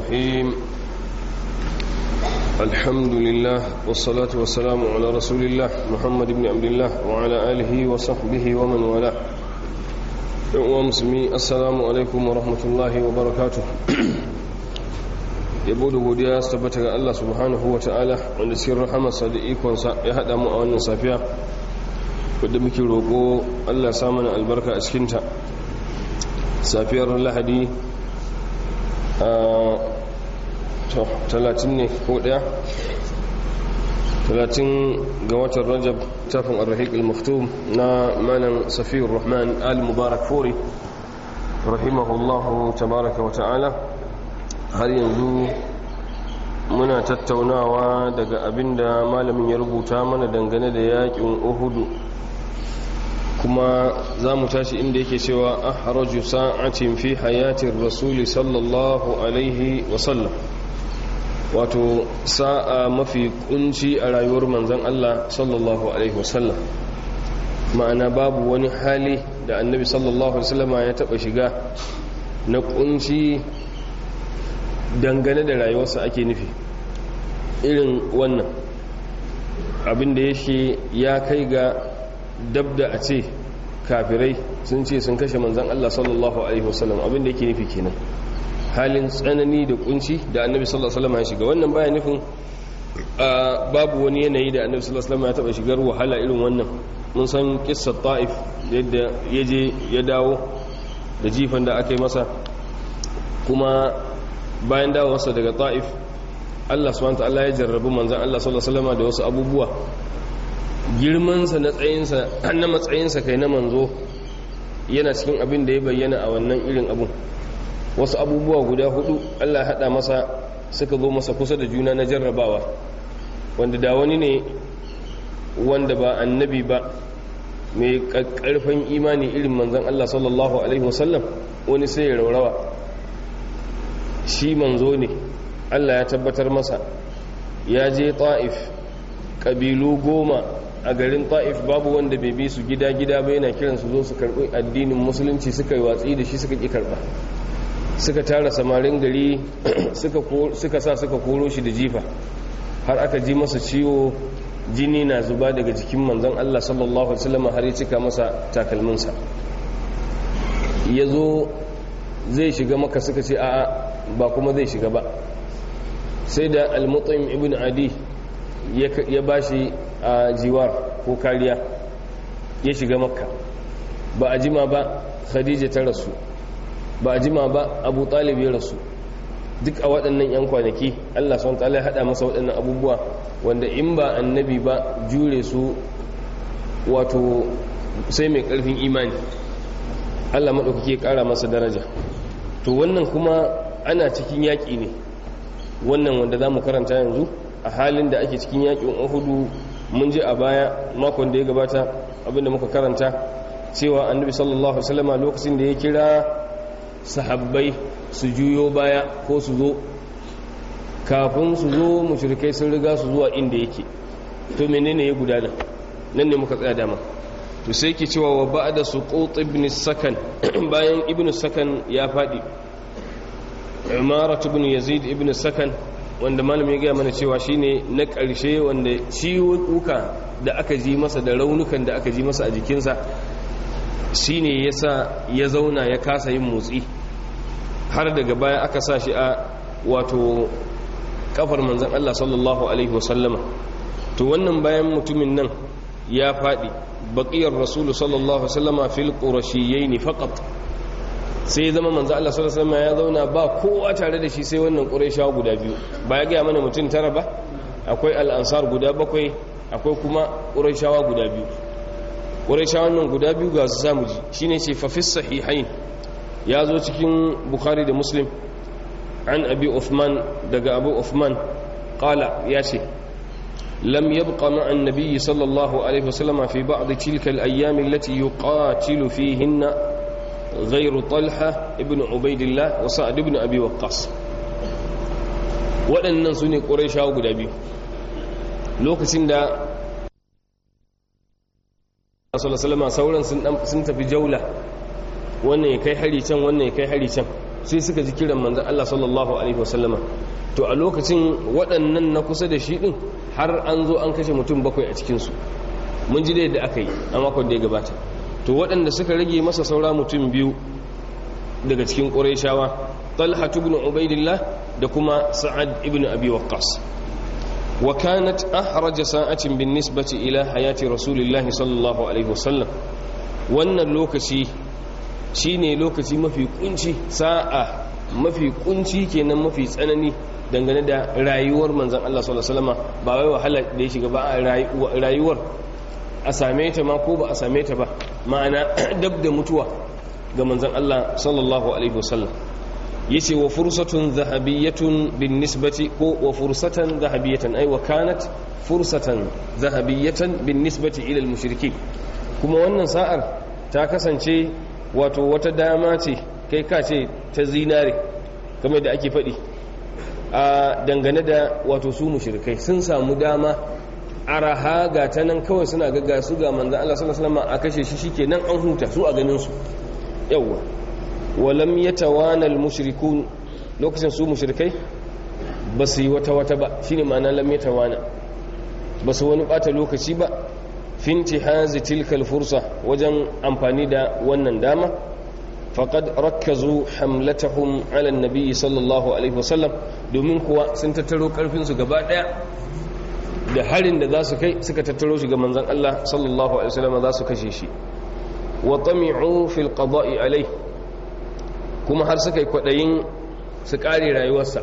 الرحيم الحمد لله والصلاة والسلام على رسول الله محمد بن عبد الله وعلى آله وصحبه ومن والاه ومسلمي السلام عليكم ورحمة الله وبركاته yabo da godiya su tabbata ga Allah subhanahu wa ta'ala wanda cikin rahamarsa da ikonsa ya haɗa mu a wannan safiya wadda muke roƙo Allah samun albarka a cikinta safiyar lahadi a talatin ne ko ɗaya talatin ga watan rajab tafin arhik al-maktum na malam safiyar rahman al-mubarak fori rahimahullahu tabaraka wa ta'ala har yanzu muna tattaunawa daga abinda malamin ya rubuta mana dangane da yakin uhudu kuma za mu tashi inda yake cewa ahraju sa'atin fi hayatin rasuli sallallahu alaihi wasallam wato sa'a mafi kunci a rayuwar manzan Allah sallallahu alaihi wasallam ma'ana babu wani hali da annabi sallallahu alaihi wasallama ya taba shiga na kunci dangane da rayuwarsa ake nufi irin wannan abinda yake ya kai ga dabda a ce kafirai sun ce sun kashe manzan Allah sallallahu alaihi wasallam abinda yake nufi kenan halin tsanani da kunci da annabi sallallahu alaihi wasallam ya shiga wannan baya nufin babu wani yanayi da annabi sallallahu alaihi wasallam ya taba shigar wahala irin wannan mun san kissar ta'if yadda ya je ya dawo da jifan da aka yi masa kuma bayan dawowarsa daga ta'if Allah subhanahu ta'ala ya jarrabu manzan Allah sallallahu alaihi wasallam da wasu abubuwa girmansa na tsayinsa na matsayinsa kai na manzo yana cikin abin da ya bayyana a wannan irin abun wasu abubuwa guda hudu Allah hada masa suka zo masa kusa da juna na jarrabawa wanda da wani ne wanda ba annabi ba mai karfin imani irin manzan Allah sallallahu alaihi wasallam wani sai ya raurawa shi manzo ne Allah ya tabbatar masa ya je ta'if ƙabilu goma a garin ta'if babu wanda bai bi su gida-gida bai yana kiran su zo su karɓi addinin musulunci suka yi watsi da shi suka ƙi karɓa suka tara samarin gari suka sa suka koro shi da jifa har aka ji masa ciwo jini na zuba daga jikin manzon Allah sallallahu alaihi wasallam har ya cika masa takalminsa ya zo zai shiga maka suka ce a'a ba kuma zai shiga ba sai da al-mutaim ibn adi ya bashi a jiwar ko kariya ya shiga makka ba a jima ba khadija ta rasu ba a jima ba abu talib ya rasu duk a waɗannan 'yan kwanaki allah sun ya haɗa masa waɗannan abubuwa wanda in ba annabi ba jure su wato sai mai ƙarfin imani allah maɗaukaki ya ƙara masa daraja to wannan kuma ana cikin yaƙi ne wannan wanda za mu karanta yanzu a halin da ake cikin yaƙin uhudu mun ji a baya makon da ya gabata abinda muka karanta cewa annabi sallallahu alaihi lokacin da ya kira sahabbai su juyo baya ko su zo kafin su zo mushrikai sun riga su zuwa inda yake to menene ya gudana nan ne muka tsaya dama to sai ke cewa wa ba'da suqut ibn sakan bayan ibn sakan ya fadi umaratu ibn yazid ibn sakan wanda malami ya gaya mana cewa shine na ƙarshe wanda ciwuka da aka ji masa da raunukan da aka ji masa a jikinsa shine yasa ya zauna ya kasa yin motsi har daga baya aka sa shi a wato kafar manzon Allah sallallahu alaihi wasallama to wannan bayan mutumin nan ya faɗi baƙiyar rasulu sallallahu alaihi wasallama fil qurashiyyin faqat sai zama manzo Allah sallallahu alaihi wasallam ya zauna ba kowa tare da shi sai wannan quraishawa guda biyu ba ya ga mana mutum tara ba akwai al-ansar guda bakwai akwai kuma quraishawa guda biyu quraishawan nan guda biyu ga su samu ji shine ce fa fis sahihain ya zo cikin bukhari da muslim an abi uthman daga abu uthman qala ya ce لم يبق مع النبي صلى الله عليه وسلم في بعض تلك الأيام التي يقاتل فيهن غير طلحة ابن عبيد الله وسعد ابن أبي وقاص waɗannan su ne ƙuraishawa guda biyu lokacin da salama sauran sun tafi jaula wannan ya kai hari can wannan ya kai hari can sai suka ji kiran manzon Allah sallallahu alaihi wasallama to a lokacin waɗannan na kusa da shi din har an zo an kashe mutum bakwai a cikin su mun ji da yadda aka yi a makon da ya gabata to waɗanda suka rage masa saura mutum biyu daga cikin ƙurayshawa talha ibn ubaidillah da kuma sa'ad ibn abi waqqas wa kanat ahraja sa'atin bin nisbati ila hayati rasulillahi sallallahu alaihi wasallam wannan lokaci shine lokaci mafi kunci sa'a mafi kunci kenan mafi tsanani dangane da rayuwar manzon Allah sallallahu alaihi wasallam ba wai wahala da ya shiga ba a rayuwar a same ta ma ko ba a same ta ba ma'ana dab da mutuwa ga manzon Allah sallallahu alaihi wasallam yace wa fursatun zahabiyatun bin nisbati ko wa fursatan zahabiyatan ai wa kanat fursatan zahabiyatan bin nisbati ila al kuma wannan sa'ar ta kasance wato wata dama ce kai ka ce ta zinare kamar da ake faɗi a dangane da wato su mushrikai sun samu dama araha ga ta nan kawai suna ga su ga manzan Allah sallallahu alaihi wasallam a kashe shi shikenan an huta su a ganin su yawa walam yatawana almushrikun lokacin su mushrikai ba su yi wata wata ba shine ma'ana lam yatawana ba su wani bata lokaci ba finti hazi tilkal fursa wajen amfani da wannan dama faqad rakkazu hamlatahum ala annabi sallallahu alaihi wasallam domin kuwa sun tattaro karfin su gaba daya da harin da za su kai suka tattaro shi ga manzon Allah sallallahu alaihi wasallam za su kashe shi wa tami'u fil qada'i alai kuma har suka yi kwadayin su kare rayuwarsa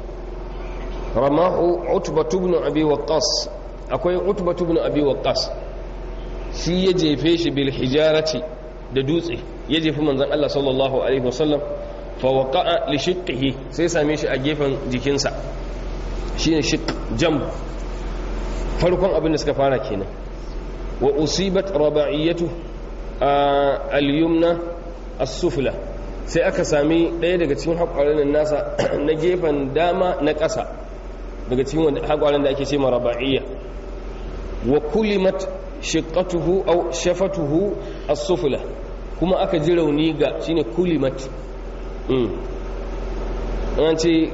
ramahu utbatu ibn abi waqqas akwai utbatu ibn abi waqqas shi ya jefe shi bil hijarati da dutse ya jefi manzon Allah sallallahu alaihi wasallam fa waqa'a li shiqqihi sai same shi a gefen jikinsa shine shiq jam farkon abin da suka fara kenan wa usibat raba'iyatu al-yumna as-sufla sai aka sami ɗaya daga cikin haƙwarin nasa na gefen dama na ƙasa daga cikin haƙwarin da ake ce ma raba'iyya wa kulimat shiqatuhu aw shafatuhu as-sufla kuma aka ji rauni ga shine kulimat mm an ce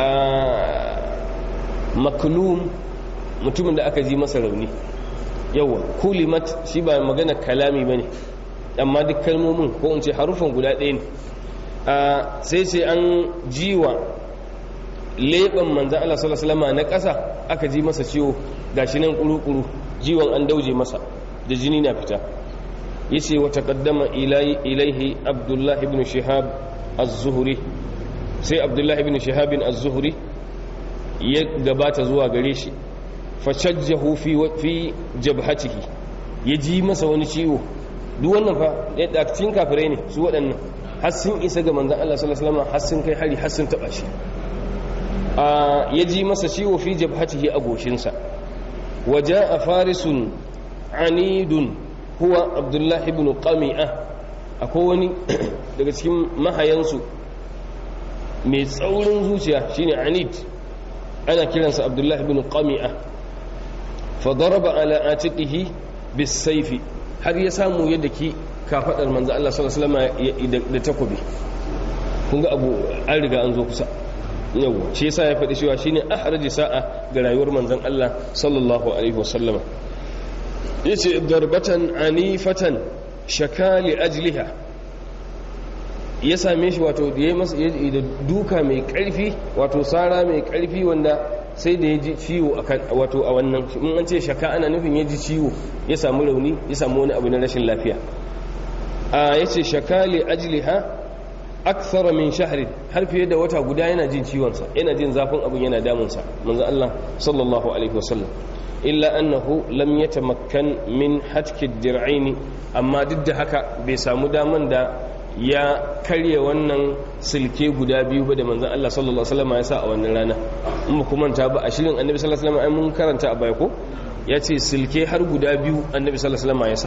maklum mutumin da aka ji masa rauni yawa kulimat shi ba magana kalami bane amma duk kalmomin ko in ce harufan guda ɗaya ne sai sai an jiwa leɓen manzan Allah sallallahu alaihi na ƙasa aka ji masa ciwo gashi nan kuru-kuru jiwon an dauje masa da jini na fita yace wa taqaddama ilaihi abdullah ibn shihab az-zuhri sai abdullah ibn shihab az-zuhri ya gabata zuwa gare shi fashajjahu fi fi jabhatihi ya ji masa wani ciwo duk wannan fa da cikin kafirai ne su waɗannan har sun isa ga manzon Allah sallallahu alaihi wasallam har sun kai hari har sun taba shi ya ji masa ciwo fi jabhatihi a goshinsa waja a farisun anidun huwa abdullahi ibn qami'a akwai wani daga cikin mahayansu mai tsaurin zuciya shine anid ana kiransa abdullahi ibn qami'a fa daraba ala atiqihi bis sayfi har ya samu yadda ki kafadar manzo Allah sallallahu alaihi wasallam da takobi kun ga abu an riga an zo kusa yawa shi yasa ya faɗi cewa shine ahraji sa'a ga rayuwar manzon Allah sallallahu alaihi wasallama yace darbatan anifatan shakali ajliha ya same shi wato da ya masa da duka mai karfi wato sara mai karfi wanda sai da ya ji ciwo wato a wannan in an ce shaka ana nufin ya ji ciwo ya samu rauni ya samu wani abu na rashin lafiya a yace shakali ajliha akthara min shahrin har fiye da wata guda yana jin ciwonsa yana jin zafin abin yana damunsa manzo Allah sallallahu alaihi wasallam illa annahu lam yatamakkan min hatki dir'aini amma duk da haka bai samu daman da ya karye wannan silke guda biyu ba da manzon Allah sallallahu alaihi wasallam ya sa a wannan rana in ba kuma ta ba a shirin annabi sallallahu alaihi wasallam mun karanta a baya ko ya ce silke har guda biyu annabi sallallahu alaihi wasallam ya sa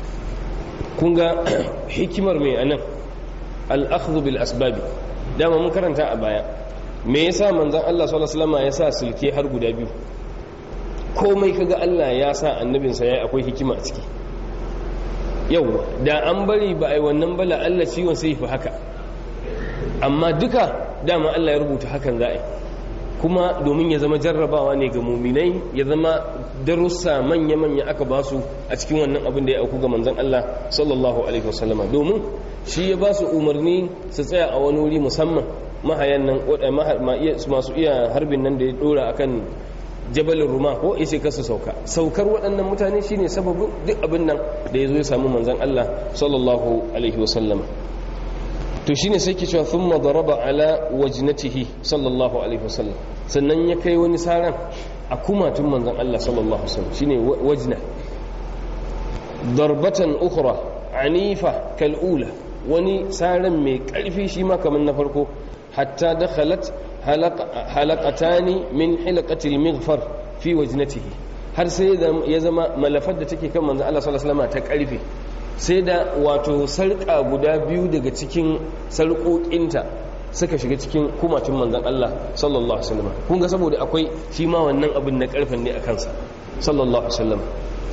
kun ga hikimar mai anan al'akhdhu bil asbabi dama mun karanta a baya me yasa manzon Allah sallallahu alaihi wasallam ya sa silke har guda biyu komai kaga Allah ya sa annabinsa yayi akwai hikima a ciki yau da an bari ba ai wannan bala Allah ciwon sai fi haka amma duka dama Allah ya rubuta hakan za a yi kuma domin ya zama jarrabawa ne ga muminai ya zama darussa manya-manya aka ba su a cikin wannan abin da ya auku ga manzon Allah sallallahu alaihi wasallama domin shi ya ba su umarni su tsaya a wani wuri musamman mahayan nan masu iya harbin nan da ya dora akan jabalin ruma ko ishe kasu sauka saukar waɗannan mutane shine sababin duk abin nan da ya zo ya samu manzon Allah sallallahu alaihi wasallama to shine sai ke cewa thumma daraba ala wajnatihi sallallahu alaihi wasallam sannan ya kai wani saran a kumatun manzon Allah sallallahu alaihi wasallam shine wajna darbatan ukhra anifa kal ula wani saran mai karfi shi ma kamar na farko hatta dakhalat halaqatani min hilaqati al-maghfar fi wajnatihi har sai ya zama malafar da take kan manzon Allah sallallahu alaihi wasallam ta karfe sai da wato sarƙa guda biyu daga cikin sarƙoƙinta suka shiga cikin kumacin manzan Allah sallallahu Alaihi wasallam kun ga saboda akwai shi ma wannan abin na ƙarfen ne a kansa sallallahu Alaihi wasallam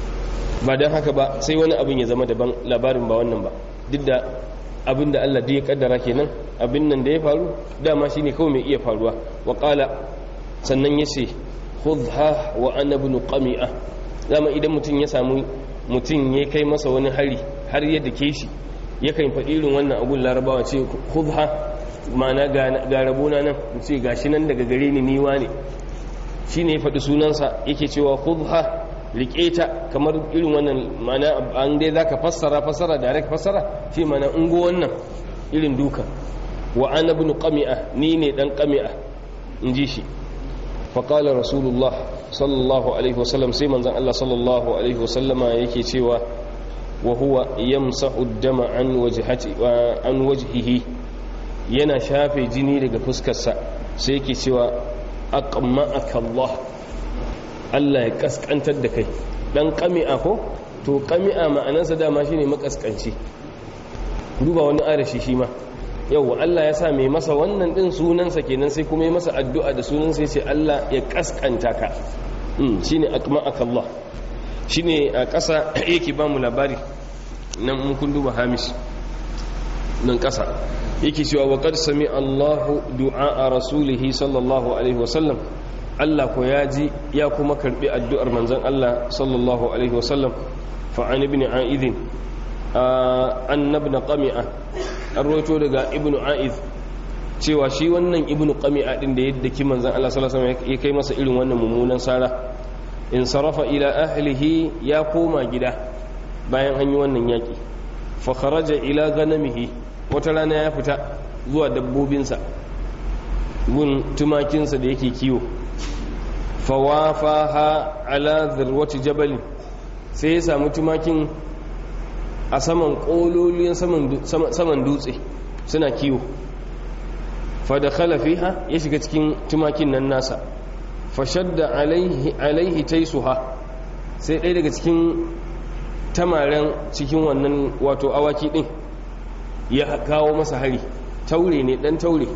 ba don haka ba sai wani abin ya zama daban labarin ba wannan ba duk da abin da Allah ya kaddara kenan abin nan da ya faru dama shi ne kawai mai iya faruwa wa ƙala sannan ya ce khudha wa ana ibn qami'a dama idan mutum ya samu mutum ya kai masa wani hari har yadda ke shi yakan faɗi irin wannan abun larabawa ce khudha ma'ana ga rabona nan ce gashi nan daga gare ni niwa ne shi ne ya faɗi sunansa yake cewa khudha riƙe ta kamar irin wannan ma'ana an dai za ka fassara fassara da rek fassara shi mana ungo wannan irin duka wa ana bin qami'a ni ne dan qami'a in ji shi faƙalar rasulullah sallallahu alaihi wasallam sai manzan Allah sallallahu alaihi wasallama yake cewa wa huwa yamsahu dama an wajhati wa an wajhihi yana shafe jini daga fuskarsa sai yake cewa aqma'aka Allah Allah ya kaskantar da kai dan qami'a ko to qami'a ma'anarsa dama shine makaskanci duba wani arashi shi ma yau Allah ya sa mai masa wannan din sunansa kenan sai kuma ya masa addu'a da sunansa ya ce Allah ya kaskanta ka shi ne akma'aka Allah shi ne a ƙasa yake ba mu labari nan mun kun duba hamish nan ƙasa yake cewa wa qad sami Allahu du'a a rasulihi sallallahu alaihi wasallam Allah ko ya ji ya kuma karbi addu'ar manzon Allah sallallahu alaihi wasallam fa an ibn a'idin annabna qami'a an roto daga ibnu aiz cewa shi wannan ibnu qami'a din da yadda ki manzon Allah sallallahu alaihi wasallam ya kai masa irin wannan mummunan sara in sarafa ila ahlihi ya koma gida bayan an yi wannan yaki fa kharaja ila ganamihi wata rana ya fita zuwa dabbobinsa gun tumakinsa da yake kiwo fa wafaha ala dhirwati jabal sai ya samu tumakin a saman ƙololiyan saman dutse suna kiwo fada fiha ya shiga cikin tumakin nan nasa fashadda alaihi taisuha sai ɗaya daga cikin tamaren cikin wannan wato awaki ɗin ya kawo masa hari taure ne ɗan taure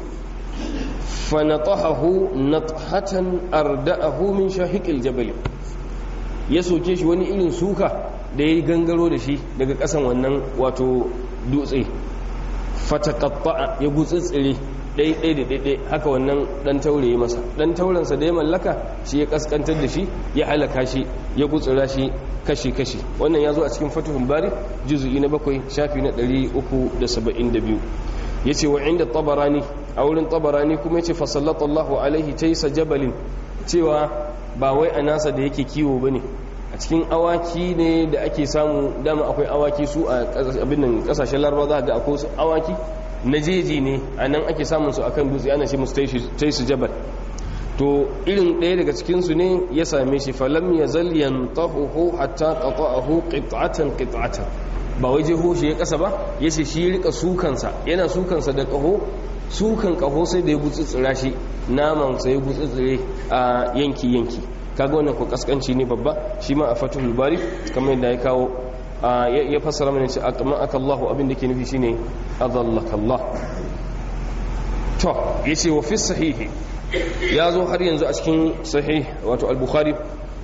fanatahahu nathatan arda'ahu min shahiqil jabal ya soke shi wani irin suka da ya gangaro da shi daga ƙasan wannan wato dutse fatakatta ya gutsitsire ɗaiɗai da ɗaiɗai haka wannan ɗan taure ya masa ɗan taurensa da ya mallaka shi ya ƙasƙantar da shi ya halaka shi ya gutsira shi kashi-kashi wannan ya zo a cikin fatuhun bari juzu'i na bakwai shafi na 372 ya ce wa inda tabarani a wurin tabarani kuma ya ce fasallatallahu alaihi taisa jabalin cewa ba wai a nasa da yake kiwo ba ne a cikin awaki ne da ake samu dama akwai awaki su a abin kasashen larba za ga akwai awaki na jeji ne a nan ake samun su akan dutse ana ce musu taisu jabal to irin ɗaya daga cikinsu ne ya same shi falam ya zal yantahu hatta qata'ahu qit'atan qit'atan ba wai jeho shi ya kasa ba yace shi rika sukansa yana sukansa da kaho sukan kaho sai da ya gutsutsura shi naman sai ya gutsutsure a yanki yanki kaga wannan ko kaskanci ne babba shi ma a fatul bari kamar yadda ya kawo ya fassara mana cewa aqma akallahu abin da ke nufi shine adallaka Allah to yace wa fi sahihi ya zo har yanzu a cikin sahih wato al-bukhari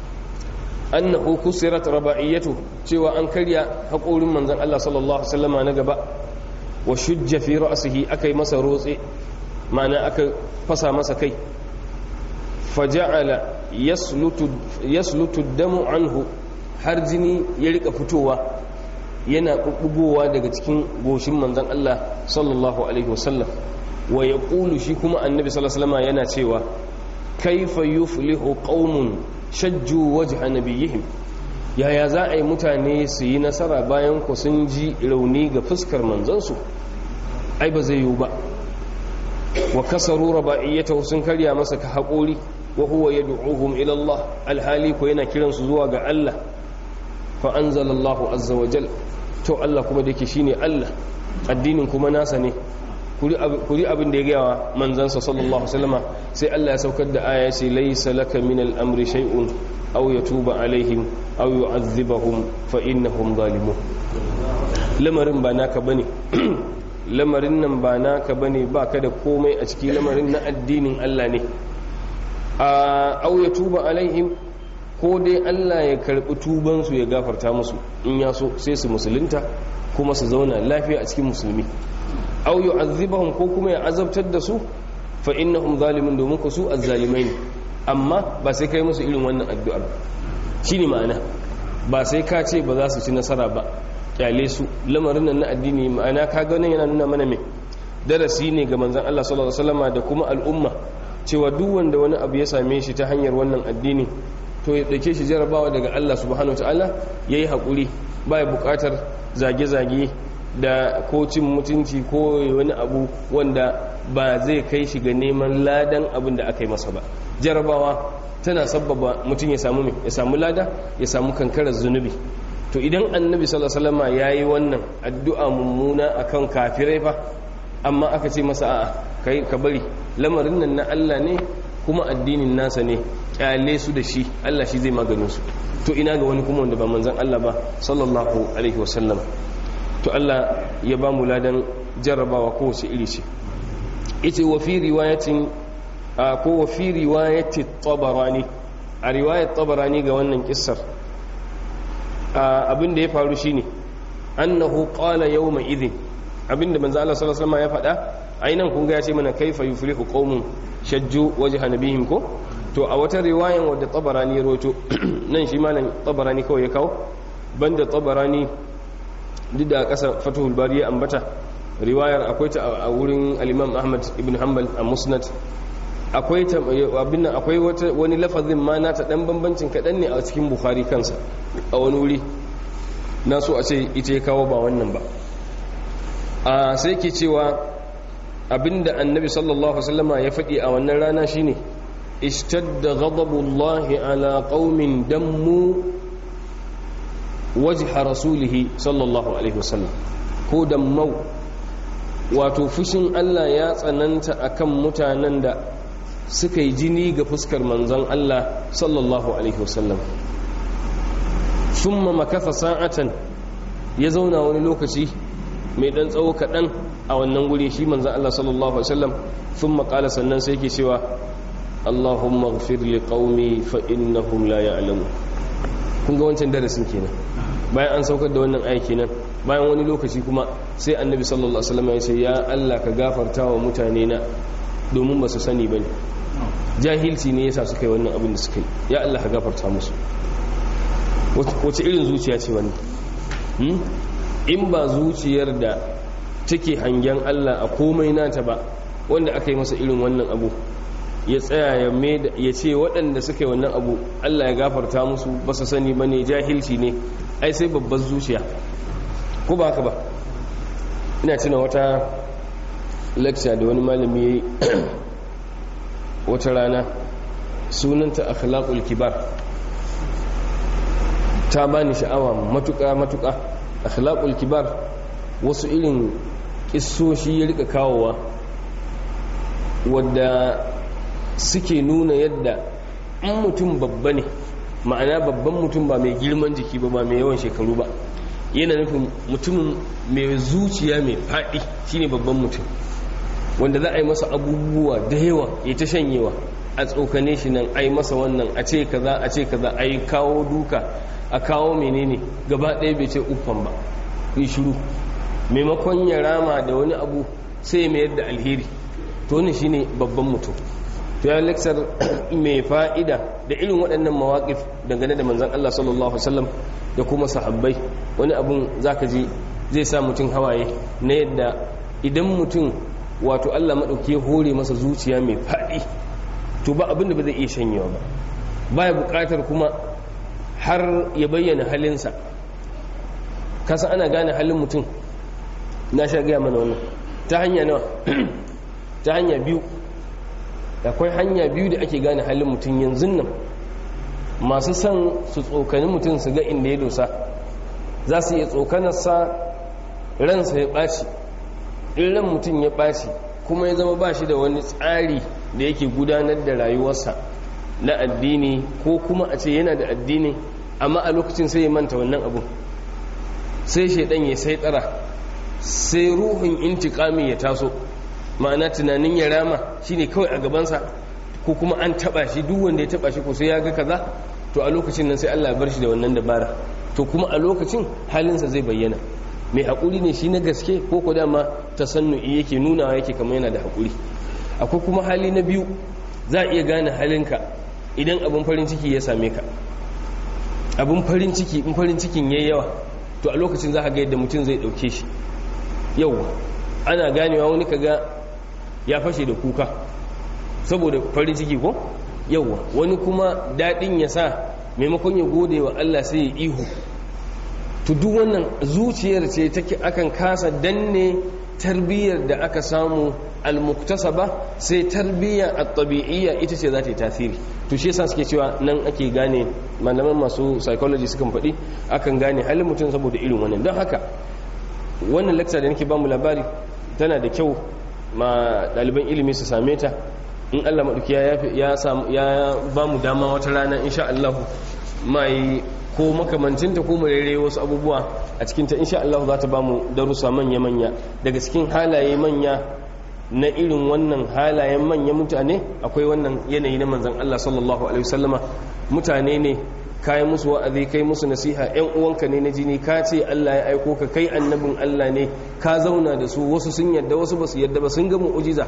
annahu kusirat raba'iyatu cewa an karya haƙorin manzon Allah sallallahu alaihi wasallama na gaba wa shujja fi ra'sihi aka yi masa rotse ma'ana aka fasa masa kai faja'ala yaslutu yaslutu damu anhu har jini ya rika fitowa yana bubbugowa daga cikin goshin manzon Allah sallallahu alaihi wasallam wa yaqulu shi kuma annabi sallallahu alaihi wasallam yana cewa kaifa yuflihu qaumun shajju wajha nabiyihim yaya za a yi mutane su yi nasara bayan ku sun ji rauni ga fuskar manzansu ai ba zai yiwu ba wa kasaru raba'iyyatahu sun karya masa ka haƙori wa huwa yad'uhum ila Allah alhali ko yana kiransu zuwa ga Allah fa anzalallahu azza wa jal to Allah kuma dake shine Allah addinin kuma nasa ne kuri abin da ya gaya wa manzansa sallallahu alaihi wasallama sai Allah ya saukar da aya ce laysa laka min al-amri shay'un aw yatuba alaihim aw yu'adhibahum fa innahum zalimun lamarin ba naka bane lamarin nan ba naka bane baka da komai a cikin lamarin na addinin Allah ne a aw yatuba alaihim ko dai Allah ya karbi tuban su ya gafarta musu in ya so sai su musulunta kuma su zauna lafiya a cikin musulmi aw yu'adhibahum ko kuma ya azabtar da su fa innahum zalimun domin ku su azzalimai ne amma ba sai kai musu irin wannan addu'ar shine ma'ana ba sai ka ce ba za su ci nasara ba kyale su lamarin nan na addini ma'ana ka ga nan yana nuna mana me darasi ne ga manzon Allah sallallahu alaihi wasallama da kuma al'umma cewa duk wanda wani abu ya same shi ta hanyar wannan addini to ya dauke shi jarabawa daga Allah subhanahu wataala yayi hakuri ba ya bukatar zage-zage da ko cin mutunci ko wani abu wanda ba zai kai shi ga neman ladan abin da aka yi masa ba jarabawa tana sabbaba mutum ya samu ya samu lada ya samu kankarar zunubi to idan annabi sallallahu alaihi wasallam yayi wannan addu'a mummuna akan kafirai fa amma aka ce masa a'a kai ka bari lamarin nan na Allah ne kuma addinin nasa ne kyale su da shi Allah shi zai maganin su to ina ga wani kuma wanda ba manzon Allah ba sallallahu alaihi wasallam to Allah ya ba mu ladan jarrabawa kowace iri ce ita wa fi riwayatin ko wa fi riwayati tabarani a riwayat tabarani ga wannan kissar abin da ya faru shine annahu qala yawma idhin abinda manzo Allah sallallahu alaihi wasallam ya faɗa ainan kun ga ya ce mana kaifa yuflihu qaumun shajju wajha nabihim ko to a wata riwayan wadda tabarani ya roto nan shi malam tabarani kawai ya kawo banda tabarani duk da ƙasa fatuhul bari ya ambata riwayar akwai ta a wurin al-imam ahmad ibn hanbal a musnad akwai ta abin nan akwai wani lafazin ma na ta dan bambancin kaɗan ne a cikin bukhari kansa a wani wuri na so a ce ita ya kawo ba wannan ba a sai ke cewa abinda annabi sallallahu alaihi wasallama ya faɗi a wannan rana shine ishtadda ghadabullahi ala qaumin dammu wajha rasulihi sallallahu alaihi wasallam ko dammau wato fushin Allah ya tsananta akan mutanen da suka yi jini ga fuskar manzon Allah sallallahu alaihi wasallam thumma makatha sa'atan ya zauna wani lokaci mai dan tsawo kaɗan a wannan guri shi manzon Allah sallallahu alaihi wasallam thumma qala sannan sai yake cewa Allahumma ighfir li qaumi fa innahum la ya'lamun kun ga wancan darasin kenan bayan an saukar da wannan aiki nan bayan wani lokaci kuma sai annabi sallallahu alaihi wasallam ya ce ya Allah ka gafarta wa mutane na domin ba su sani bane jahilci ne yasa suka yi wannan abin da suka yi ya Allah ka gafarta musu wace irin zuciya ce wannan in ba zuciyar da take hangen Allah a komai nata ba wanda aka yi masa irin wannan abu ya tsaya ya ce waɗanda suka yi wannan abu Allah ya gafarta musu ba su sani ba ne jahilci ne ai sai babbar zuciya ko ba haka ba ina tuna wata lecture da wani malami ya yi wata rana sunanta akhlaqul kibar ta bani sha'awa matuƙa matuƙa akhlaqul kibar wasu irin kissoshi ya rika kawowa wadda suke nuna yadda in mutum babba ne ma'ana babban mutum ba mai girman jiki ba ba mai yawan shekaru ba yana nufin mutumin mai zuciya mai faɗi shine babban mutum wanda za a yi masa abubuwa da yawa ya ta shanyewa a tsokane shi nan a yi masa wannan a ce kaza a ce kaza a yi kawo duka a kawo menene gaba ɗaya bai ce uffan ba yi shiru maimakon ya rama da wani abu sai ya mayar da alheri to wannan shine babban mutum to ya leksar mai fa'ida da irin waɗannan mawaƙif dangane da manzan Allah sallallahu Alaihi wasallam da kuma sahabbai wani abun zaka ji zai sa mutum hawaye na yadda idan mutum wato Allah maɗauki ya hore masa zuciya mai faɗi to ba abin da ba zai iya shanyewa ba baya buƙatar kuma har ya bayyana halinsa kasa ana gane halin mutum na sha gaya mana wannan ta hanya nawa ta hanya biyu akwai hanya biyu da ake gane halin mutum yanzu nan masu son su tsokani mutum su ga inda ya dosa za su iya tsokanarsa ransa ya ɓaci in ran mutum ya ɓaci kuma ya zama ba shi da wani tsari da yake gudanar da rayuwarsa na addini ko kuma a ce yana da addini amma a lokacin sai ya manta wannan abu sai shaidan ya sai tsara sai ruhun intikami ya taso ma'ana tunanin ya rama shine kawai a gabansa ko kuma an taba shi duk wanda ya taba shi ko sai ya ga kaza to a lokacin nan sai Allah ya bar shi da wannan dabara to kuma a lokacin halinsa zai bayyana mai haƙuri ne shi na gaske ko ko dama tasannu'i yake nunawa yake kamar yana da haƙuri akwai kuma hali na biyu za a iya gane halinka idan abin farin ciki ya same ka abin farin ciki in farin cikin yayi yawa to a lokacin za ka ga yadda mutum zai ɗauke shi yau ana ganewa wani kaga ya fashe da kuka saboda farin ciki ko yauwa wani kuma daɗin ya sa maimakon ya gode wa Allah sai ya ihu to duk wannan zuciyar ce take akan kasa danne tarbiyyar da aka samu almuktasaba sai tarbiyya at-tabi'iyya ita ce za ta yi tasiri to shi yasa suke cewa nan ake gane malaman masu psychology sukan faɗi akan gane halin mutum saboda irin wannan don haka wannan lecture da nake ba mu labari tana da kyau ma ɗaliban ilimi su same ta in Allah maɗauki ya ba mu dama wata rana insha Allah mai ko makamancinta ko murere wasu abubuwa a cikinta insha Allah za ta ba mu darussa manya-manya daga cikin halaye manya na irin wannan halayen manya mutane akwai wannan yanayi na manzan Allah sallallahu alaihi wasallama mutane ne kai musu wa'azi kai musu nasiha ƴan uwanka ne na jini ka ce Allah ya aiko ka kai annabin Allah ne ka zauna da su wasu sun yadda wasu ba su yadda ba sun ga mu'ujiza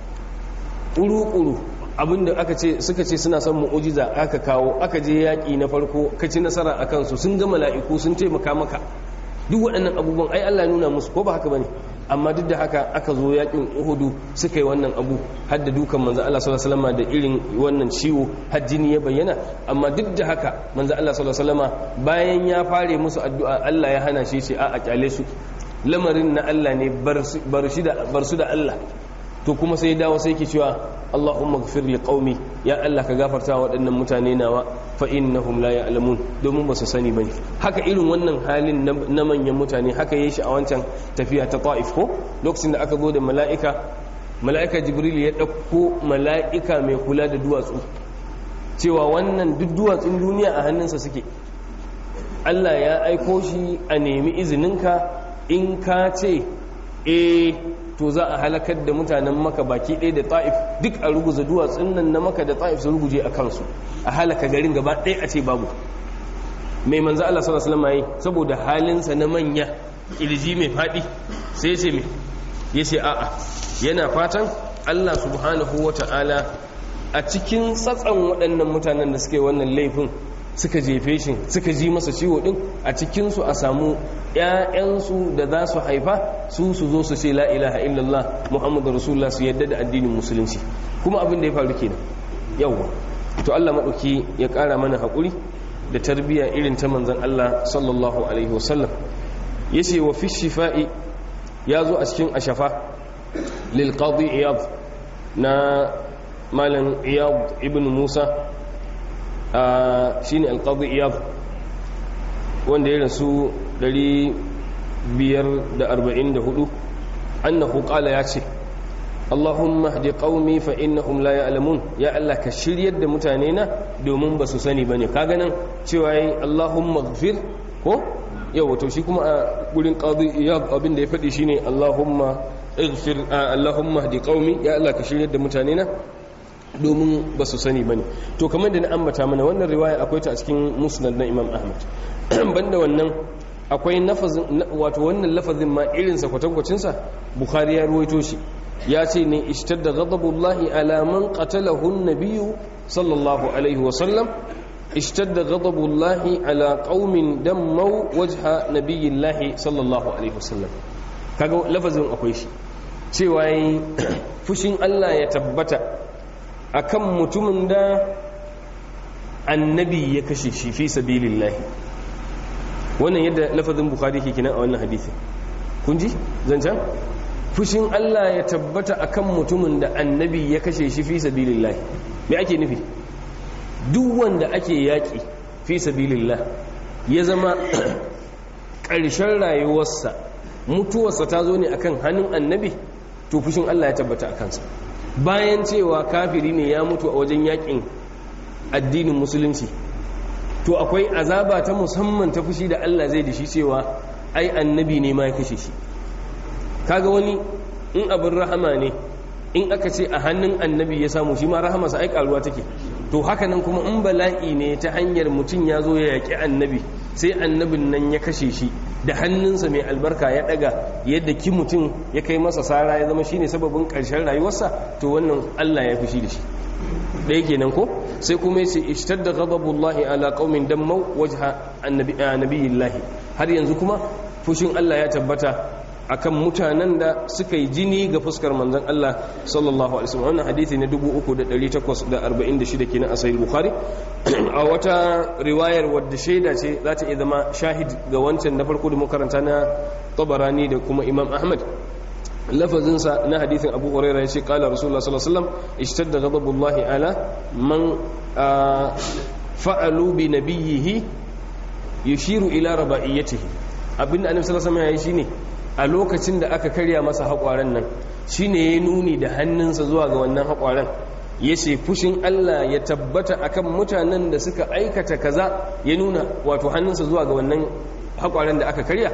ƙuru-ƙuru abinda aka ce suka ce suna son mu'ujiza aka kawo aka je yaƙi na farko ka ci nasara a kansu sun ga mala'iku sun taimaka maka duk waɗannan abubuwan ai Allah nuna musu ko ba haka bane amma duk da haka aka zo yaƙin Uhudu suka yi wannan abu har da dukan manzo Allah sallallahu alaihi wasallam da irin wannan ciwo har jini ya bayyana amma duk da haka manzo Allah sallallahu alaihi wasallam bayan ya fare musu addu'a Allah ya hana shi ce a a kyale su lamarin na Allah ne bar shi da bar su da Allah to kuma sai dawo sai ke cewa Allahumma gfir li qaumi ya Allah ka gafarta waɗannan mutane nawa fa innahum la ya'lamun domin ba su sani bane haka irin wannan halin na manyan mutane haka yayi shi a wancan tafiya ta Taif ko lokacin da aka zo da mala'ika mala'ika Jibril ya dauko mala'ika mai kula da duwatsu cewa wannan duk duwatsun duniya a hannunsa suke Allah ya aiko shi a nemi izininka in ka ce eh to za a halakar da mutanen maka baki ɗaya da ta'if duk a ruguza duwatsun nan na maka da ta'if su ruguje a kansu a halaka garin gaba ɗaya a ce babu mai manzo Allah sallallahu alaihi wasallam saboda halinsa na manya kirji mai faɗi sai ya ce me ya ce a'a yana fatan Allah subhanahu wata'ala a cikin tsatsan waɗannan mutanen da suke wannan laifin suka jefe shi suka ji masa ciwo din a cikinsu a samu ‘ya'yansu da za su haifa su su zo su ce la ilaha illallah muhammadu rasulullah su yadda da addinin musulunci kuma abin da ya faru kenan yawwa to Allah maɗauki ya ƙara mana haƙuri da tarbiyya irin ta manzan Allah sallallahu alaihi wasallam ya ce wa fi shifa'i ya zo a cikin ashafa lil qadi iyad na malam iyad ibn musa shi ne alƙadu iyad wanda ya rasu 544 annahu qala ya ce Allahumma hdi qaumi fa innahum la ya'lamun ya Allah ka shiryar da mutane na domin ba su sani bane kaga nan cewa yi Allahumma ighfir ko yau to shi kuma a gurin qadi iyad abin da ya faɗi shine Allahumma ighfir Allahumma hdi qaumi ya Allah ka shiryar da mutane na domin ba su sani ba ne to kamar da na ambata mana wannan riwaya akwai ta a cikin musnad na imam ahmad banda wannan akwai nafazin wato wannan lafazin ma irinsa kwatankwacinsa bukhari ya ruwaito shi ya ce ne ishtadda ghadabullahi ala man qatalahu an-nabiyyu sallallahu alaihi wa sallam ishtadda ghadabullahi ala qaumin dammu wajha nabiyillahi sallallahu alaihi wa sallam kaga lafazin akwai shi cewa yi fushin Allah ya tabbata akan mutumin da annabi ya kashe shi fi sabilillahi wannan yadda lafazin bukhari ke kenan a wannan hadisi kun ji zancan fushin Allah ya tabbata akan mutumin da annabi ya kashe shi fi sabilillahi me ake nufi duk wanda ake yaki fi sabilillah ya zama ƙarshen rayuwarsa mutuwarsa ta zo ne akan hannun annabi to fushin Allah ya tabbata a kansa bayan cewa kafiri ne ya mutu a wajen yakin addinin musulunci to akwai azaba ta musamman ta fushi da Allah zai da shi cewa ai annabi ne ma ya kashe shi kaga wani in abin rahama ne in aka ce a hannun annabi ya samu shi ma rahamarsa ai karuwa take to haka nan kuma in bala'i ne ta hanyar mutum ya zo ya yaƙi annabi sai annabin nan ya kashe shi da hannunsa mai albarka ya daga yadda ki mutum ya kai masa sara ya zama shine sababin ƙarshen rayuwarsa to wannan Allah ya fushi da shi da yake nan ko sai kuma yace ishtadda ghadabullahi ala qaumin dammu wajha annabiyillahi har yanzu kuma fushin Allah ya tabbata akan mutanen da suka yi jini ga fuskar manzon Allah sallallahu alaihi wasallam wannan hadisi ne 3846 kenan a sahih bukhari a wata riwayar wadda shaida ce za ta iya zama shahid ga wancan na farko da makaranta na tabarani da kuma imam ahmad lafazinsa na hadithin abu huraira ya ce kala rasulullah sallallahu alaihi wasallam ishtadda ghadabullahi ala man fa'alu bi nabiyhi yushiru ila rabaiyatihi abinda annabi sallallahu alaihi wasallam ya yi shine a lokacin da aka karya masa haƙwaren nan shine ya nuni da hannunsa zuwa ga wannan haƙwaren ya ce fushin Allah ya tabbata akan mutanen da suka aikata kaza ya nuna wato hannunsa zuwa ga wannan haƙwaren da aka karya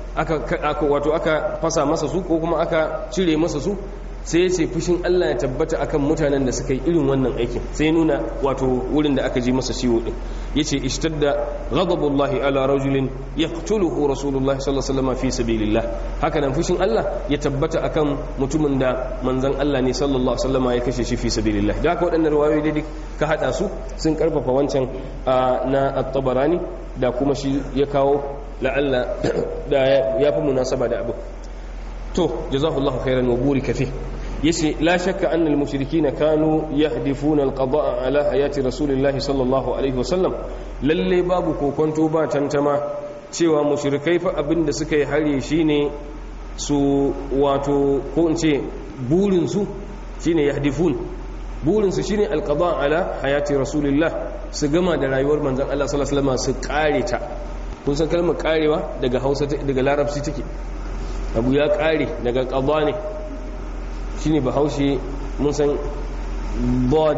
aka wato aka fasa masa su ko kuma aka cire masa su sai ya ce fushin Allah ya tabbata akan mutanen da suka yi irin wannan aikin sai nuna wato wurin da aka ji masa ciwo din yace ishtadda ghadabullahi ala rajulin yaqtuluhu rasulullahi sallallahu alaihi wasallam fi sabilillah haka nan fushin Allah ya tabbata akan mutumin da manzon Allah ne sallallahu alaihi wasallam ya kashe shi fi sabilillah da haka waɗannan riwayoyi dai ka hada su sun karfafa wancan na at-tabarani da kuma shi ya kawo la'alla da ya fi munasaba da abu to jazakallahu khairan wa burika fi yace la shakka anna al mushrikeena kanu yahdifuna al qada'a ala hayati rasulillahi sallallahu alaihi wasallam lalle babu kokonto ba tantama cewa mushrikai fa abinda suka yi hare shine su wato ko in ce burin su shine yahdifun burin su shine al qada'a ala hayati rasulillah su gama da rayuwar manzon Allah sallallahu alaihi wasallam su kare ta kun san kalmar karewa daga Hausa daga Larabci take abu ya kare daga ƙaba ne shi ne bahaushe mun san bod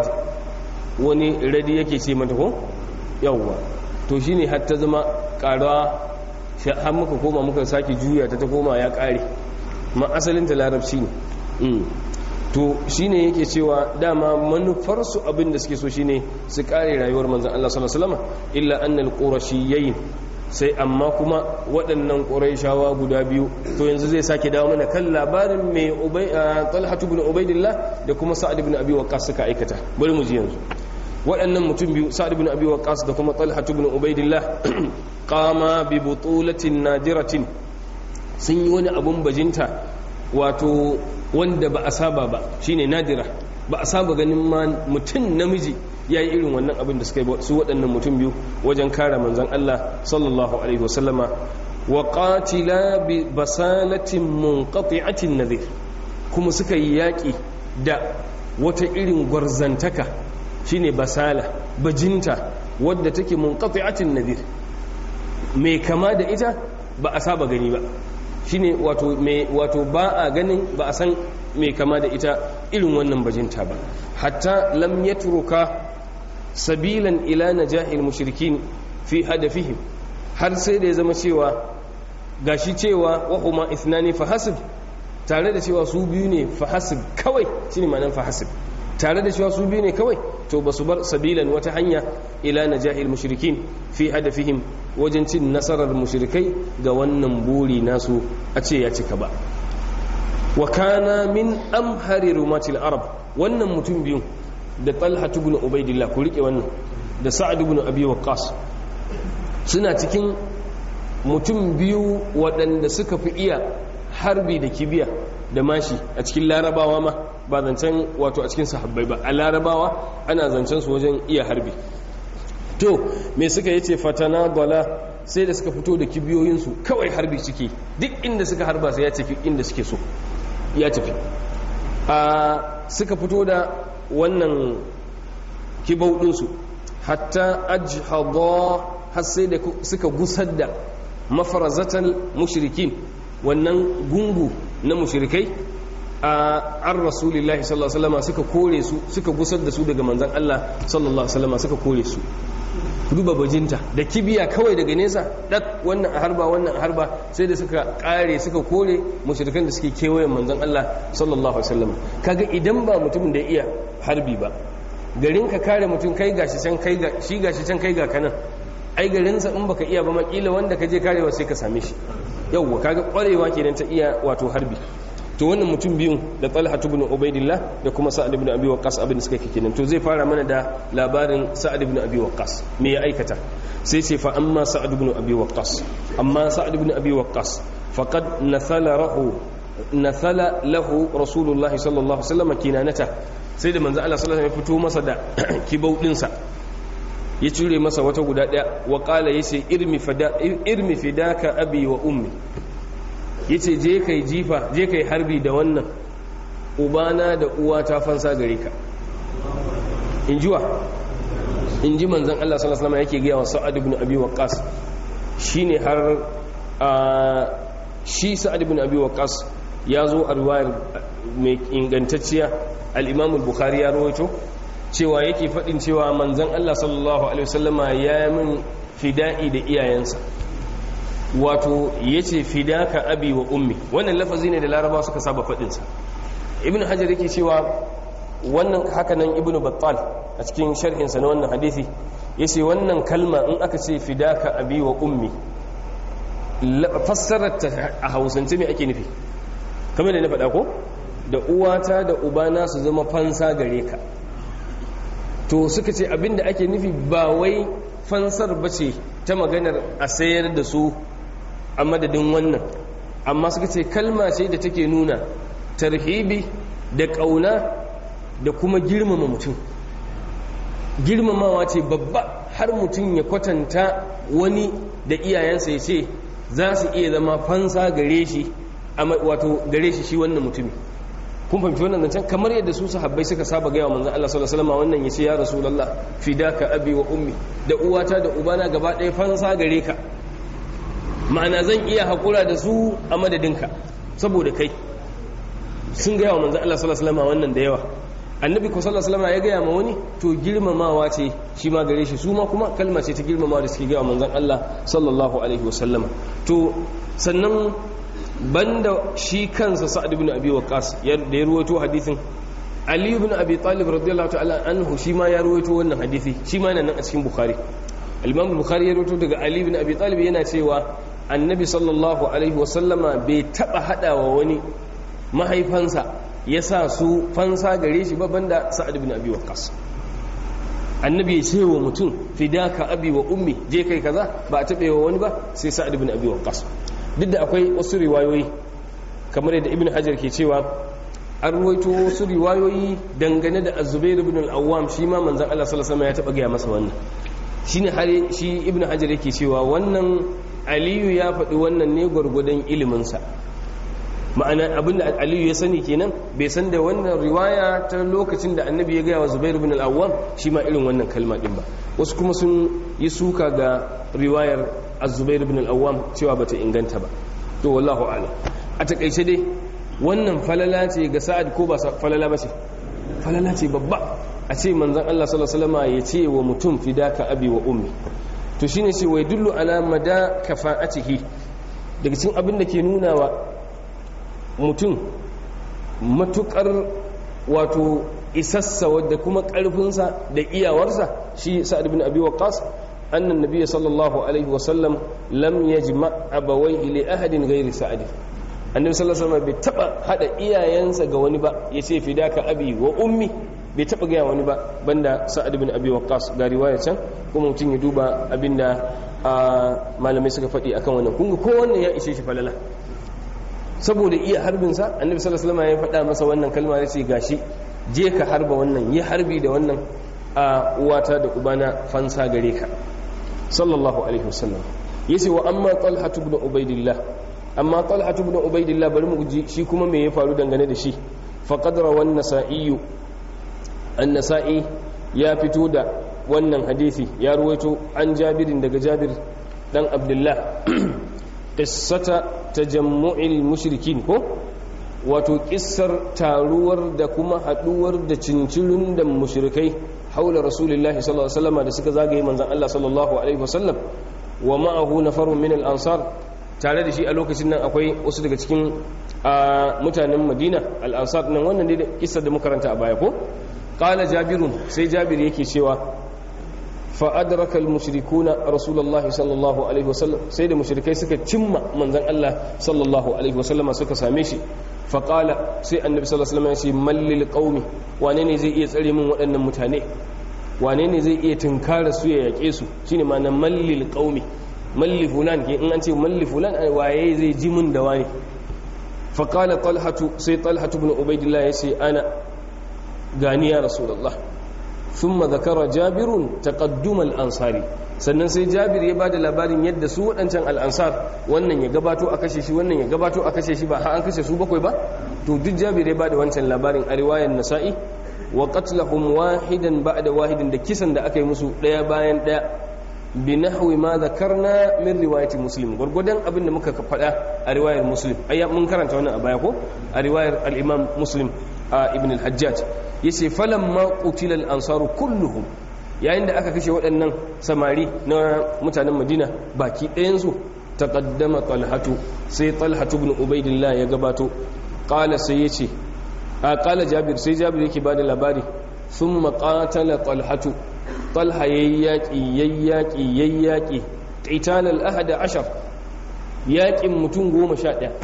wani radi yake ce mata ko yawwa to shi ne hatta zama ƙarawa har muka koma muka sake juya ta ta koma ya kare ma asalinta larabci ne to shi ne yake cewa dama manufarsu abin da suke so shi ne su kare rayuwar manzan Allah sallallahu Alaihi wasallam illa annal qurashiyyin sai amma kuma waɗannan ƙuraishawa guda biyu to yanzu zai sake dawo mana kan labarin mai talhatu bin ubaidillah da kuma sa'ad bin abi waqqas suka aikata bari mu ji yanzu waɗannan mutum biyu sa'ad bin abi waqqas da kuma talhatu bin ubaidillah qama bi butulatin nadiratin sun yi wani abun bajinta wato wanda ba a saba ba shine nadira ba a saba ganin ma mutum namiji ya yi irin wannan abin da suka yi su waɗannan mutum biyu wajen kare manzan Allah sallallahu alaihi wasallama wa qatila bi basalatin munqati'atin nadhir kuma suka yi yaƙi da wata irin gwarzantaka shine basala bajinta wadda take munqati'atin nadhir mai kama da ita ba a saba gani ba shine wato mai wato ba a ganin ba a san mai kama da ita irin wannan bajinta ba hatta lam yatruka sabilan ila najahil mushrikin fi hadafihim har sai da ya zama cewa gashi cewa wa huma ithnani fa hasib tare da cewa su biyu ne fa hasib kawai shine ma'anar fa hasib tare da cewa su biyu ne kawai to ba su bar sabilan wata hanya ila najahil mushrikin fi hadafihim wajen cin nasarar mushrikai ga wannan buri nasu a ce ya cika ba wa kana min amhari rumatil arab wannan mutum biyu da talha ibn ubaidillah ku rike wannan da sa'ad ibn abi waqqas suna cikin mutum biyu waɗanda suka fi iya harbi da kibiya da mashi a cikin larabawa ma ba zancen wato a cikin sahabbai ba a larabawa ana zancen su wajen iya harbi to me suka yace fatana bala sai da suka fito da kibiyoyinsu kawai harbi suke duk inda suka harba sai ya tafi inda suke so ya tafi a suka fito da wannan kibau ɗinsu hatta ajhada har sai da suka gusar da mafarazatan mushrikin wannan gungu na mushrikai a an rasulillahi sallallahu alaihi wasallam suka kore su suka gusar da su daga manzon Allah sallallahu alaihi wasallam suka kore su duba bajinta da kibiya kawai daga nesa dak wannan a harba wannan a harba sai da suka kare suka kore mushrikan da suke kewayen manzon Allah sallallahu alaihi wasallam kaga idan ba mutum da iya harbi ba garin ka kare mutum kai gashi can kai ga shi gashi can kai ga kanan ai garinsa in baka iya ba makila wanda ka je karewa sai ka same shi yauwa kaga kwarewa kenan ta iya wato harbi to wannan mutum biyun da Talha ibn Ubaidillah da kuma Sa'ad ibn Abi Waqqas abin da suka ke kenan to zai fara mana da labarin Sa'ad ibn Abi Waqqas me ya aikata sai ce fa amma Sa'ad ibn Abi Waqqas amma Sa'ad ibn Abi Waqqas faqad nathala rahu nathala lahu Rasulullah sallallahu alaihi wasallam kinanata sai da manzo Allah sallallahu alaihi wasallam ya fito masa da kibau dinsa ya cire masa wata guda daya wa qala yace irmi fida irmi fidaka abi wa ummi yace je kai jifa je kai harbi da wannan ubana da uwa ta fansa gare ka injiwa inji manzon Allah sallallahu alaihi wasallam yake ga wa Sa'ad ibn Abi Waqqas shine har shi Sa'ad ibn Abi Waqqas ya zo a riwayar mai ingantacciya al-Imam al-Bukhari ya rawaito cewa yake faɗin cewa manzan Allah sallallahu Alaihi wasallama ya min fida'i da iyayensa wato ya ce fidaka abi wa ummi wannan lafazi ne da laraba suka saba faɗinsa ibn hajar yake cewa wannan hakanan ibn battal a cikin sharhinsa na wannan hadithi ya ce wannan kalma in aka ce fidaka abi wa ummi fassararta a hausance mai ake nufi kamar da na faɗa ko da uwata da ubana su zama fansa gare ka to suka ce abinda ake nufi ba wai fansar ba ce ta maganar a sayar da su a madadin wannan amma suka ce kalma ce da take nuna tarhibi da ƙauna da kuma girmama mutum girmamawa ce babba har mutum ya kwatanta wani da iyayensa ya ce za su iya zama fansa gare shi wato gare shi shi wannan mutumin kun fahimci wannan zancen kamar yadda su sahabbai suka saba gaya wa manzon Allah sallallahu alaihi wasallam wannan yace ya rasulullah fidaka abi wa ummi da uwata da ubana gaba ɗaya fansa gare ka ma'ana zan iya hakura da su a madadinka saboda kai sun gaya wa manzon Allah sallallahu alaihi wasallam wannan da yawa annabi ko sallallahu alaihi wasallam ya gaya ma wani to girmamawa ce shi ma gare shi su ma kuma kalma ce ta girmamawa da suke gaya wa manzon Allah sallallahu alaihi wasallam to sannan banda shi kansa sa'ad ibn abi waqas da ya ruwaito hadisin ali ibn abi talib radiyallahu ta'ala anhu shi ma ya ruwaito wannan hadisi shi ma yana nan a cikin bukhari al-imam bukhari ya ruwaito daga ali ibn abi talib yana cewa annabi sallallahu alaihi wa sallama bai taba hadawa wani mahaifansa ya sa su fansa gare shi ba banda sa'ad ibn abi waqas annabi ya ce wa mutum fidaka abi wa ummi je kai kaza ba a taɓe wa wani ba sai sa'ad ibn abi waqas duk da akwai wasu riwayoyi kamar yadda ibn hajar ke cewa an ruwaito wasu riwayoyi dangane da azubair ibn al-awwam shi ma manzon Allah sallallahu alaihi wasallam ya taba gaya masa wannan shine har shi ibn hajar yake cewa wannan aliyu ya faɗi wannan ne gwargwadon ilimin sa ma'ana abinda aliyu ya sani kenan bai san da wannan riwaya ta lokacin da annabi ya gaya wa zubair ibn al-awwam shi ma irin wannan kalma din ba wasu kuma sun yi suka ga riwayar az-zubair ibn al-awwam cewa bata inganta ba to wallahu a'lam a takaice dai wannan falala ce ga sa'ad ko ba falala ba ce falala ce babba a ce manzon Allah sallallahu alaihi wasallam ya ce wa mutum fidaka abi wa ummi to shine ce wai dullu ala mada kafa'atihi daga cikin abin da ke nuna wa mutum matukar wato isassa wadda kuma ƙarfinsa da iyawarsa shi sa'ad bin abi waqqas annan nabiy sallallahu alaihi wa sallam lam yajma abawayhi li ahadin ghairi sa'ad annabi sallallahu alaihi wasallam bai taba hada iyayensa ga wani ba yace fidaka abi wa ummi bai taba ga wani ba banda sa'ad bin abi waqqas ga riwaya can kuma mutum ya duba abinda malamai suka faɗi akan wannan kun ga kowanne ya ishe shi falala saboda iya harbinsa annabi sallallahu alaihi wasallam ya faɗa masa wannan kalma ya ce gashi je ka harba wannan yi harbi da wannan a uwata da ubana fansa gare ka sallallahu alaihi wasallam yace wa amma talha ibn ubaidillah amma talha ibn ubaidillah bari mu ji shi kuma me ya faru dangane da shi faqad rawan nasa'i an-nasa'i ya fito da wannan hadisi ya ruwaito an jabirin daga jabir dan abdullah qissata tajammu'il mushrikin ko wato kissar taruwar da kuma haduwar da cincirin da mushrikai haula rasulullahi sallallahu alaihi wasallam da suka zagaye manzon Allah sallallahu alaihi wasallam wa ma'ahu nafarun min al-ansar tare da shi a lokacin nan akwai wasu daga cikin mutanen Madina al-ansar nan wannan ne kissar da muka karanta a baya ko qala jabirun sai jabir yake cewa fa adraka al-mushrikuna rasulullahi sallallahu alaihi wasallam sai da mushrikai suka cimma manzon Allah sallallahu alaihi wasallama suka same shi fa qala sai annabi sallallahu alaihi wasallam ya ce mallil qaumi wane ne zai iya tsare min waɗannan mutane wane ne zai iya tunkara su ya yake su shine ma'ana mallil qaumi malli fulan ke in an ce malli fulan waye zai ji mun da wani fa qala talhatu sai talhatu ibn ubaidillah ya ce ana gani ya rasulullah ثم ذكر جابر تقدم الأنصاري sannan sai jabir ya bada labarin yadda su waɗancan al'ansar wannan ya gabato a kashe shi wannan ya gabato a kashe shi ba har an kashe su bakwai ba to duk jabir ya bada wancan labarin a riwayar nasa'i wa qatlahum wahidan ba'da wahidin da kisan da aka yi musu ɗaya bayan ɗaya bi nahwi ma zakarna min riwayati muslim gurgudan abin da muka faɗa a riwayar muslim ayya mun karanta wannan a baya ko a riwayar al-imam muslim ibn al-hajjaj yace falamma qutila al-ansaru kulluhum yayin da aka kashe waɗannan samari na mutanen Madina baki ɗayan su taqaddama talhatu sai talhatu ibn ubaidillah ya gabato qala sai yace a qala jabir sai jabir yake bada labari thumma qatala talhatu talha yayyaki yayyaki yayyaki qital al-ahad ashar yaƙin mutum goma sha ɗaya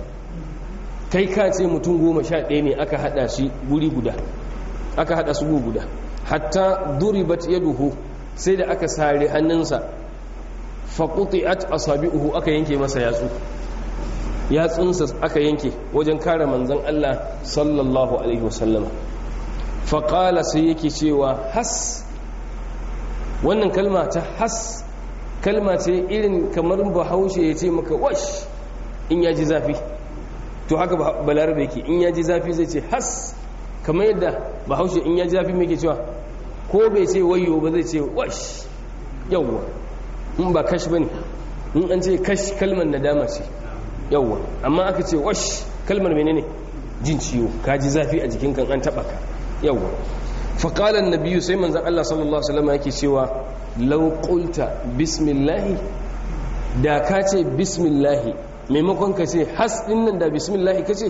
kai ka ce mutum goma sha ɗaya ne aka haɗa shi guri guda aka haɗa su guda hatta duribat yaduhu sai da aka sare hannunsa faƙuti'at asabi'uhu aka yanke masa yatsu yatsunsa aka yanke wajen kare manzon Allah sallallahu alaihi wasallama faƙala sai yake cewa has wannan kalma ta has kalma ce irin kamar bahaushe ya ce maka wash in ya ji zafi to haka balarabe yake in ya ji zafi zai ce has kamar yadda bahaushe in ya ji zafi mai ke cewa ko bai ce wayo ba zai ce wash yawwa in ba kash ba ne in an ce kash kalmar nadama ce yawwa amma aka ce wash kalmar menene jin ciwo ka ji zafi a jikin kan an taba ka yawwa faƙalar nabiyu sai manzan Allah sallallahu Alaihi wasallam yake cewa lauƙulta bismillahi da ka ce bismillahi maimakon ka ce has ɗin nan da bismillahi ka ce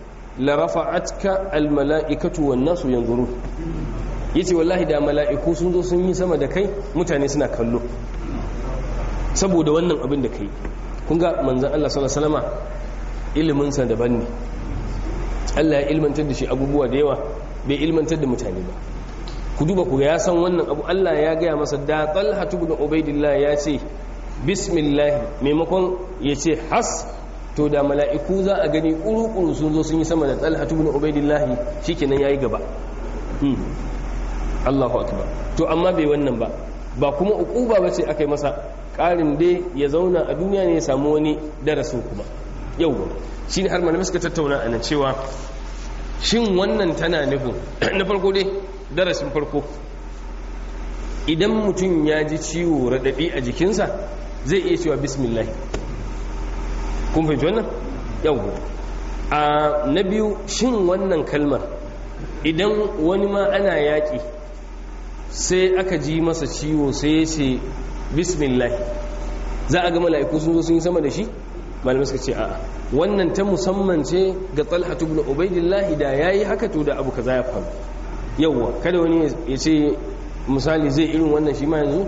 larafa'atka almala'ikatu wan nasu yanzuru yace wallahi da mala'iku sun zo sun yi sama da kai mutane suna kallo saboda wannan abin da kai kun ga manzan Allah sallallahu alaihi wasallam ilimin sa daban ne Allah ya ilmantar da shi abubuwa da yawa bai ilmantar da mutane ba ku duba ku ya san wannan abu Allah ya gaya masa da Talha ibn Ubaidillah ya ce bismillah maimakon ya ce has to da mala'iku za a gani ƙuru-ƙuru sun zo sun yi sama da Talha ibn Ubaidillah shikenan yayi gaba Allahu akbar to amma bai wannan ba ba kuma ukuba bace akai masa ƙarin dai ya zauna a duniya ne ya samu wani darasin kuma yau shine har malamai suka tattauna a nan cewa shin wannan tana nufin na farko dai darasin farko idan mutum ya ji ciwo raɗaɗi a jikinsa zai iya cewa bismillah kun fahimci wannan yau a na biyu shin wannan kalmar idan wani ma ana yaƙi sai aka ji masa ciwo sai ya ce bismillah za a ga mala'iku sun zo sun yi sama da shi malamai suka ce a'a wannan ta musamman ce ga talhatu ibn ubaidillah da yayi haka to da abu kaza ya faru yawwa kada wani ya ce misali zai irin wannan shi ma yanzu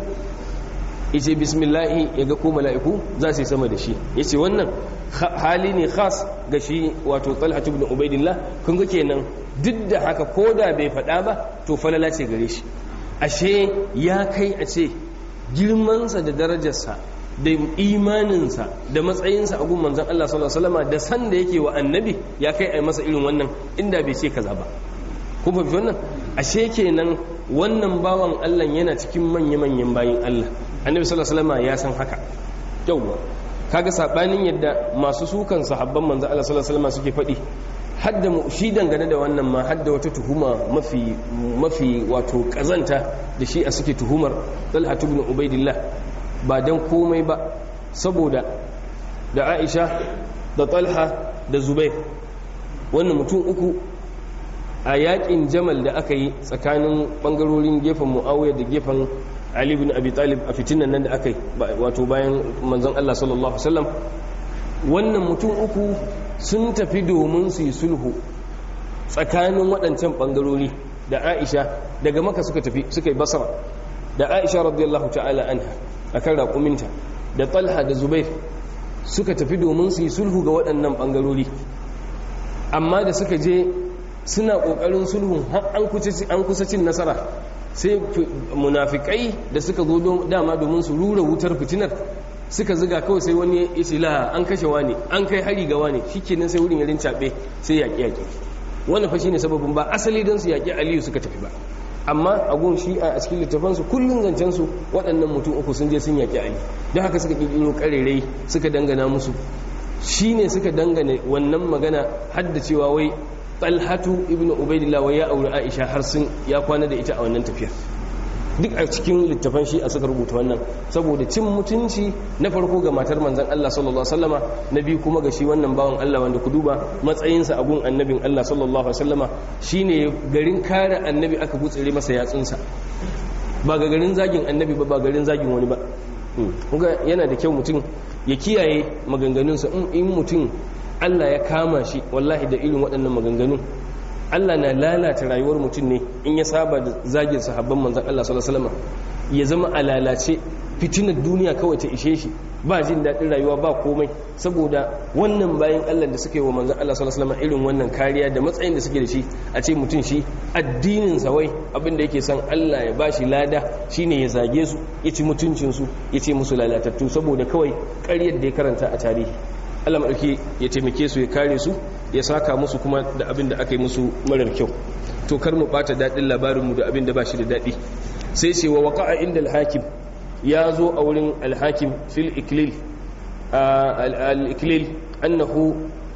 ya ce bismillahi ya ga ko mala'iku za su yi sama da shi ya ce wannan hali ne khas ga shi wato talhatu ibn ubaidillah kun ga kenan duk da haka ko da bai faɗa ba to falala ce gare shi ashe ya kai a ce girmansa da darajarsa da imaninsa da matsayinsa a gun manzon Allah sallallahu alaihi wasallam da san da yake wa annabi ya kai a masa irin wannan inda bai ce kaza ba kun fahimci wannan ashe kenan wannan bawan Allah yana cikin manya-manyan bayin Allah annabi sallallahu alaihi wasallam ya san haka yawwa kaga sabanin yadda masu sukan sahabban manzon Allah sallallahu alaihi wasallam suke faɗi hadda mu shi dangane da wannan ma hadda wata tuhuma mafi mafi wato kazanta da shi a suke tuhumar Talha ibn Ubaidillah ba dan komai ba saboda da Aisha da Talha da Zubair wannan mutum uku a yakin Jamal da aka yi tsakanin bangarorin gefen Muawiya da gefen Ali ibn Abi Talib a fitinan nan da aka yi wato bayan manzon Allah sallallahu alaihi wasallam wannan mutum uku sun tafi domin su yi sulhu tsakanin waɗancan ɓangarori da aisha daga maka suka tafi suka yi basara da aisha radiyallahu ta'ala anha a kan raƙuminta da talha da zubair suka tafi domin su yi sulhu ga waɗannan ɓangarori amma da suka je suna ƙoƙarin sulhun an kusa cin nasara sai munafikai da suka zo dama domin su rura wutar fitinar suka ziga kawai sai wani ya ce la an kashe wani an kai hari ga wani shikenan sai wurin yarin caɓe sai yaƙi yaƙi wannan fa shine sababin ba asali don su yaƙi aliyu suka tafi ba amma a gun shi a cikin littafansu kullum zancen su waɗannan mutum uku sun je sun yaƙi ali don haka suka ƙirƙiro ƙarerai suka dangana musu shine suka dangane wannan magana hadda cewa wai talhatu ibnu ubaidillah wai ya aure aisha har sun ya kwana da ita a wannan tafiyar duk a cikin littafan shi a suka rubuta wannan saboda cin mutunci na farko ga matar manzan Allah sallallahu alaihi wasallama na biyu kuma ga shi wannan bawan Allah wanda ku duba matsayinsa a gun annabin Allah sallallahu alaihi wasallama shine garin kare annabi aka gutsire masa yatsunsa ba ga garin zagin annabi ba ba garin zagin wani ba kuga yana da kyau mutum ya kiyaye maganganunsa in mutum Allah ya kama shi wallahi da irin waɗannan maganganun Allah na lalata rayuwar mutum ne in ya saba da zagin sahabban manzan Allah sallallahu alaihi wasallam ya zama a lalace fitinar duniya kawai ta ishe shi ba jin daɗin rayuwa ba komai saboda wannan bayan Allah da suka yi wa manzan Allah sallallahu alaihi wasallam irin wannan kariya da matsayin da suke da shi a ce mutum shi addinin sa wai abin da yake son Allah ya bashi lada shine ya zage su ya ci mutuncin su ya ce musu lalatattu saboda kawai ƙaryar da ya karanta a tarihi Allah maɗauki ya taimake su ya kare su ya saka musu kuma da abin da aka yi musu marar kyau to kar mu ɓata daɗin labarinmu da abin da ba shi da daɗi sai ce wa waƙa'a inda alhakim ya zo a wurin alhakim fil iklil al-iklil annahu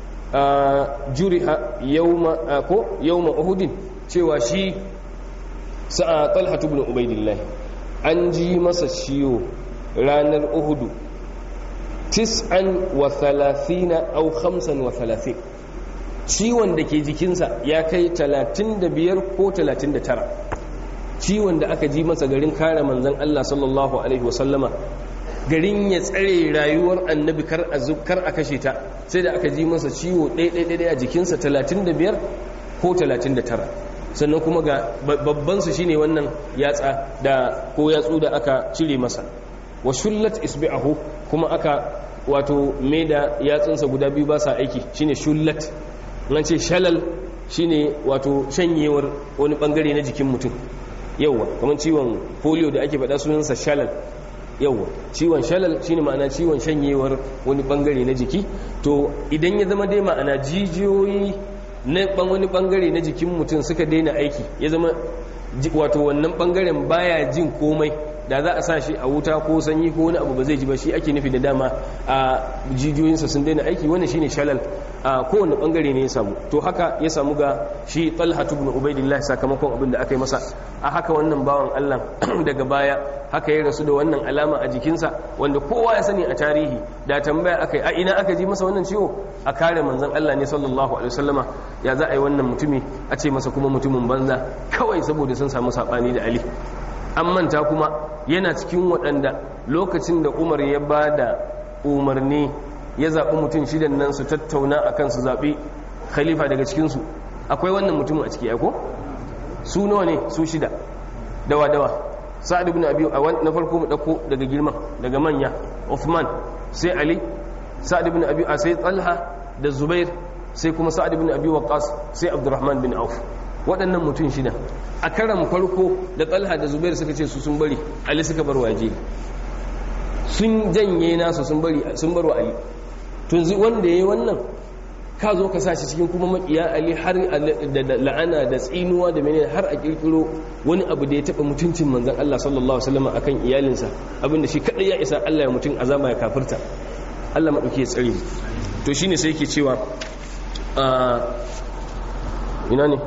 juriha yawma ko yawma uhudin cewa shi sa'a talhatu ibn ubaidillah an ji masa ciwo ranar uhudu tis'an wa thalathina au khamsan wa thalathin ciwon da ke jikinsa ya kai talatin da biyar ko talatin da tara ciwon da aka ji masa garin kare manzan Allah sallallahu alaihi wasallama garin ya tsare rayuwar annabi kar a kar a kashe ta sai da aka ji masa ciwo ɗaya a jikinsa talatin da biyar ko talatin da tara sannan kuma ga babban su shine wannan yatsa da ko yatsu da aka cire masa wa shullat isbi'ahu kuma aka wato mai da yatsunsa guda biyu ba sa aiki shine shullat nan ce shalal shine wato shanyewar wani bangare na jikin mutum yauwa kamar ciwon polio da ake faɗa sunansa shalal yauwa ciwon shalal shine ma'ana ciwon shanyewar wani bangare na jiki to idan ya zama dai ma'ana jijiyoyi na wani bangare na jikin mutum suka daina aiki ya zama wato wannan bangaren baya jin komai da za a sa shi a wuta ko sanyi ko wani abu ba zai ji ba shi ake nufi da dama a jijiyoyinsa sun daina aiki wannan shine shalal a kowane bangare ne ya samu to haka ya samu ga shi talha ibn ubaidillah sakamakon abin da aka yi masa a haka wannan bawan Allah daga baya haka ya rasu da wannan alama a jikinsa wanda kowa ya sani a tarihi da tambaya aka yi a ina aka ji masa wannan ciwo a kare manzon Allah ne sallallahu alaihi wasallama ya za a yi wannan mutumi a ce masa kuma mutumin banza kawai saboda sun samu sabani da Ali an manta kuma yana cikin waɗanda lokacin da umar ya ba da umarni ya zaɓi mutum shidan nan su tattauna a kan su zaɓi khalifa daga cikinsu akwai wannan mutumin a ciki aiko su nawa ne su shida dawa dawa sa'ad ibn abi na farko mu dauko daga girman daga manya Uthman sai Ali sa'ad ibn abi sai Talha da Zubair sai kuma sa'ad ibn abi Waqqas sai Abdurrahman bin Auf waɗannan mutum shida a karan farko da Talha da Zubair suka ce su sun bari Ali suka bar waje sun janye nasu sun bari sun bar wa Ali tun wanda yayi wannan ka zo ka sashi cikin kuma makiya ali har da la'ana da tsinuwa da menene har a kirkiro wani abu da ya taba mutuncin manzon Allah sallallahu alaihi wasallam akan iyalinsa abinda shi kadai ya isa Allah ya mutun azama ya kafirta Allah madauke ya tsare to shine sai yake cewa a ina ne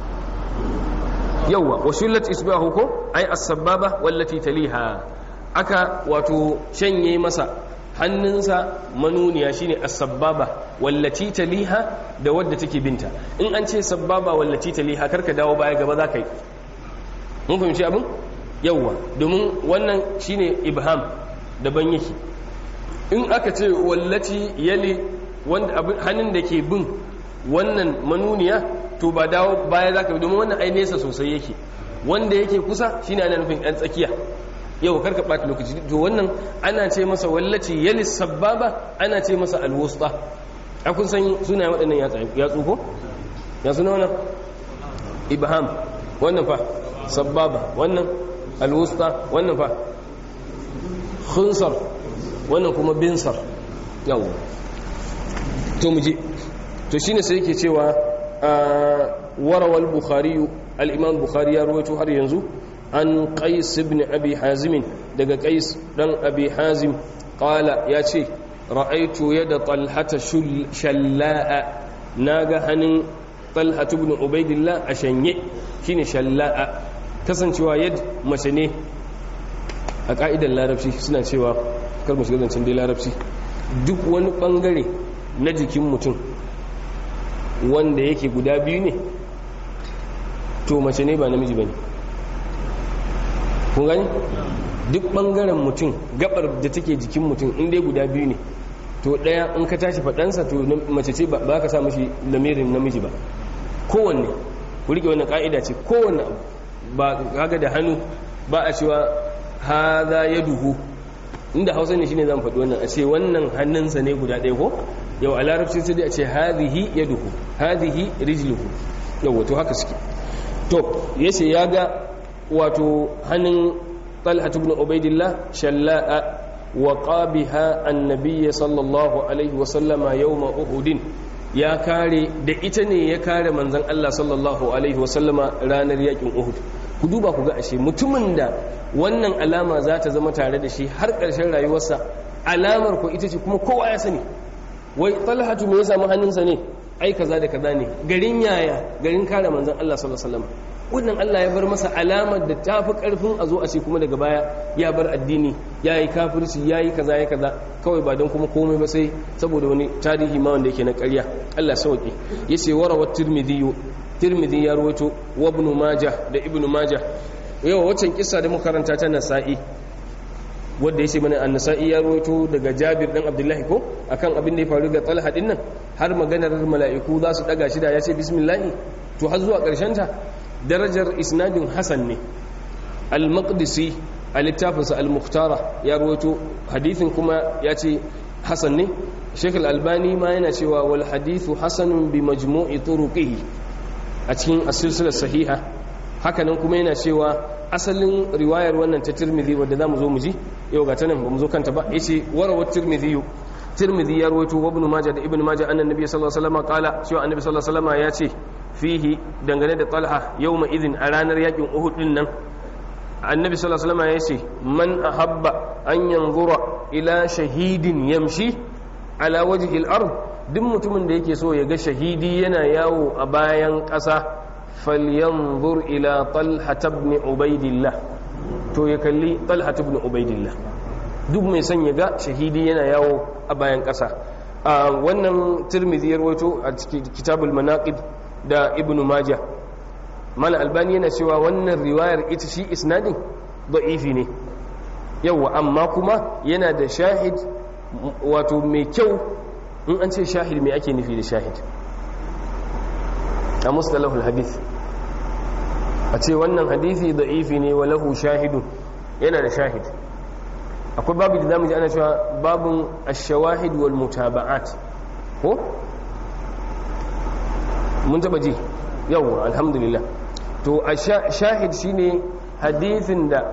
yawa washullat isbahu ko ai as-sababa wallati taliha aka wato shanye masa hannunsa manuniya shine as-sabbaba wallati taliha da wadda take binta in an ce sabbaba wallati taliha karka dawo baya gaba za ka yi mun fahimci abin yawwa domin wannan shine ibham daban yake in aka ce wallati yali wanda hannun da ke bin wannan manuniya to ba dawo baya za ka yi domin wannan ai nesa sosai yake wanda yake kusa shine ana nufin ɗan tsakiya yau karka ɓata lokaci to wannan ana ce masa wallaci yalis sababa ana ce masa alwusta a kun san suna waɗannan yatsu ko ya suna wannan ibham wannan fa sababa wannan alwusta wannan fa khunsar wannan kuma binsar yau to mu je to shine sai yake cewa warawal bukhari al-imam bukhari ya rawaito har yanzu an qais ibn abi hazim daga qais dan abi hazim qala yace ra'aytu yada talhata shalla'a naga hanin talhatu ibn ubaidillah a shanye shine shalla'a kasancewa yad mace ne a ka'idar larabci suna cewa kar mu shiga zancen dai larabci duk wani bangare na jikin mutum wanda yake guda biyu ne to mace ne ba namiji bane kun gani duk bangaren mutum gabar da take jikin mutum in dai guda biyu ne to daya in ka tashi faɗansa to mace ce ba ka sa mashi lamirin namiji ba kowanne ku rike wannan ka'ida ce kowanne abu ba kaga da hannu ba a cewa haza ya duhu inda hausa ne shine zan faɗi wannan a ce wannan hannunsa ne guda ɗaya ko yau a larabci sai dai a ce hadhihi yaduhu hadhihi rijluhu yau wato haka suke to yace ya ga wato hannun talhat ibn ubaidillah shalla'a wa qabiha annabiyyi sallallahu alaihi wa sallama yawma uhudin ya kare da ita ne ya kare manzon Allah sallallahu alaihi wa sallama ranar yakin uhud ku duba ku ga ashe mutumin da wannan alama za ta zama tare da shi har ƙarshen rayuwarsa alamar ko ita ce kuma kowa ya sani wai talhatu me ya samu hannunsa ne ai kaza da kaza ne garin yaya garin kare manzon Allah sallallahu alaihi wasallam wannan Allah ya bar masa alamar da ta fi karfin a zo a ce kuma daga baya ya bar addini ya yi kafirci ya yi kaza ya kaza kawai ba don kuma komai ba sai saboda wani tarihi ma wanda yake na ƙarya Allah sauki yace warawa tirmidhi tirmidhi ya rawaito wa ibn majah da ibn majah yau waccan kissa da muka karanta ta nasa'i wanda yace mana an-nasa'i ya rawaito daga Jabir dan Abdullahi ko akan abin da ya faru ga Talha din nan har maganar mala'iku za su daga shi da yace bismillah to har zuwa karshen ta darajar isnadin hasan ne al-maqdisi a littafinsa al-mukhtara ya rawaito hadithin kuma ya ce hasan ne Sheikh al-Albani ma yana cewa wal hadithu hasanun bi majmu'i turuqihi a cikin as-silsilah sahiha hakanan kuma yana cewa asalin riwayar wannan ta tirmidhi wadda zamu zo mu ji yau ga tanan bamu zo kanta ba yace warawat tirmidhi tirmidhi ya rawaito wa ibn majah da ibn majah annan nabiy sallallahu alaihi wasallam qala cewa annabi sallallahu alaihi wasallam ya ce fihi dangane da talha yawma idhin a ranar yakin uhud din nan annabi sallallahu alaihi wasallam ya ce man ahabba an yanzura ila shahidin yamshi ala wajhi al-ard duk mutumin da yake so ya ga shahidi yana yawo a bayan ƙasa falyanzur ila talha ibn ubaidillah to ya kalli talha ibn ubaidillah duk mai son ya ga shahidi yana yawo a bayan ƙasa a wannan tirmidhi ya rawaito a cikin kitabul manaqib da ibn majah mal albani yana cewa wannan riwayar ita shi isnadin da'ifi ne yawa amma kuma yana da shahid wato mai kyau in an ce shahid mai ake nufi da shahid a mustalahul hadith a ce wannan hadisi da'ifi ne wa lahu shahidun yana da shahid akwai babu da zamu ji ana cewa babun ash-shawahid wal mutaba'at ko mun taba ji yawwa alhamdulillah to a shahid shine hadisin da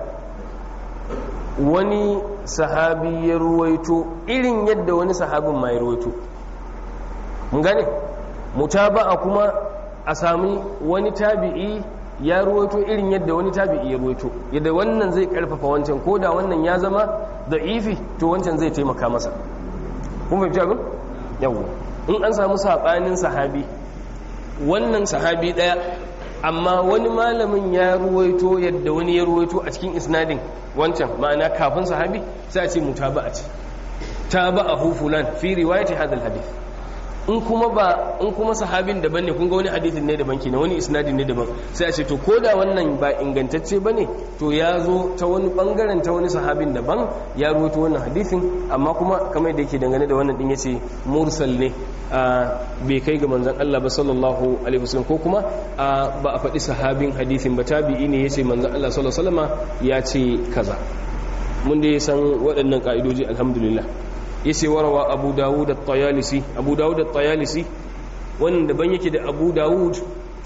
wani sahabi ya ruwaito irin yadda wani sahabin ma ya ruwaito mun gane mutaba'a kuma a sami wani tabi'i ya ruwaito irin yadda wani tabi'i ya ruwaito yadda wannan zai karfafa wancan ko da wannan ya zama da ifi to wancan zai taimaka masa kun fahimci abin yawwa in an samu sabanin sahabi wannan sahabi daya amma wani malamin ya ruwaito yadda wani ya ruwaito a cikin isnadin wancan ma'ana kafin sahabi sai a ce mutaba'a ce taba'ahu fulan fi riwayati hadha alhadith in kuma ba in kuma sahabin daban ne kun ga wani hadithin ne daban kenan wani isnadin ne daban sai a ce to ko da wannan ba ingantacce bane to ya zo ta wani bangaren ta wani sahabin daban ya ruwaito wannan hadithin amma kuma kamar da yake dangane da wannan din yace mursal ne bai kai ga manzon Allah ba sallallahu alaihi wasallam ko kuma ba a faɗi sahabin hadithin ba tabi'i ne yace manzon Allah sallallahu alaihi wasallama ya ce kaza mun dai san waɗannan ka'idoji alhamdulillah yace warawa abu dawud at-tayalisi abu dawud at-tayalisi wannan daban yake da abu dawud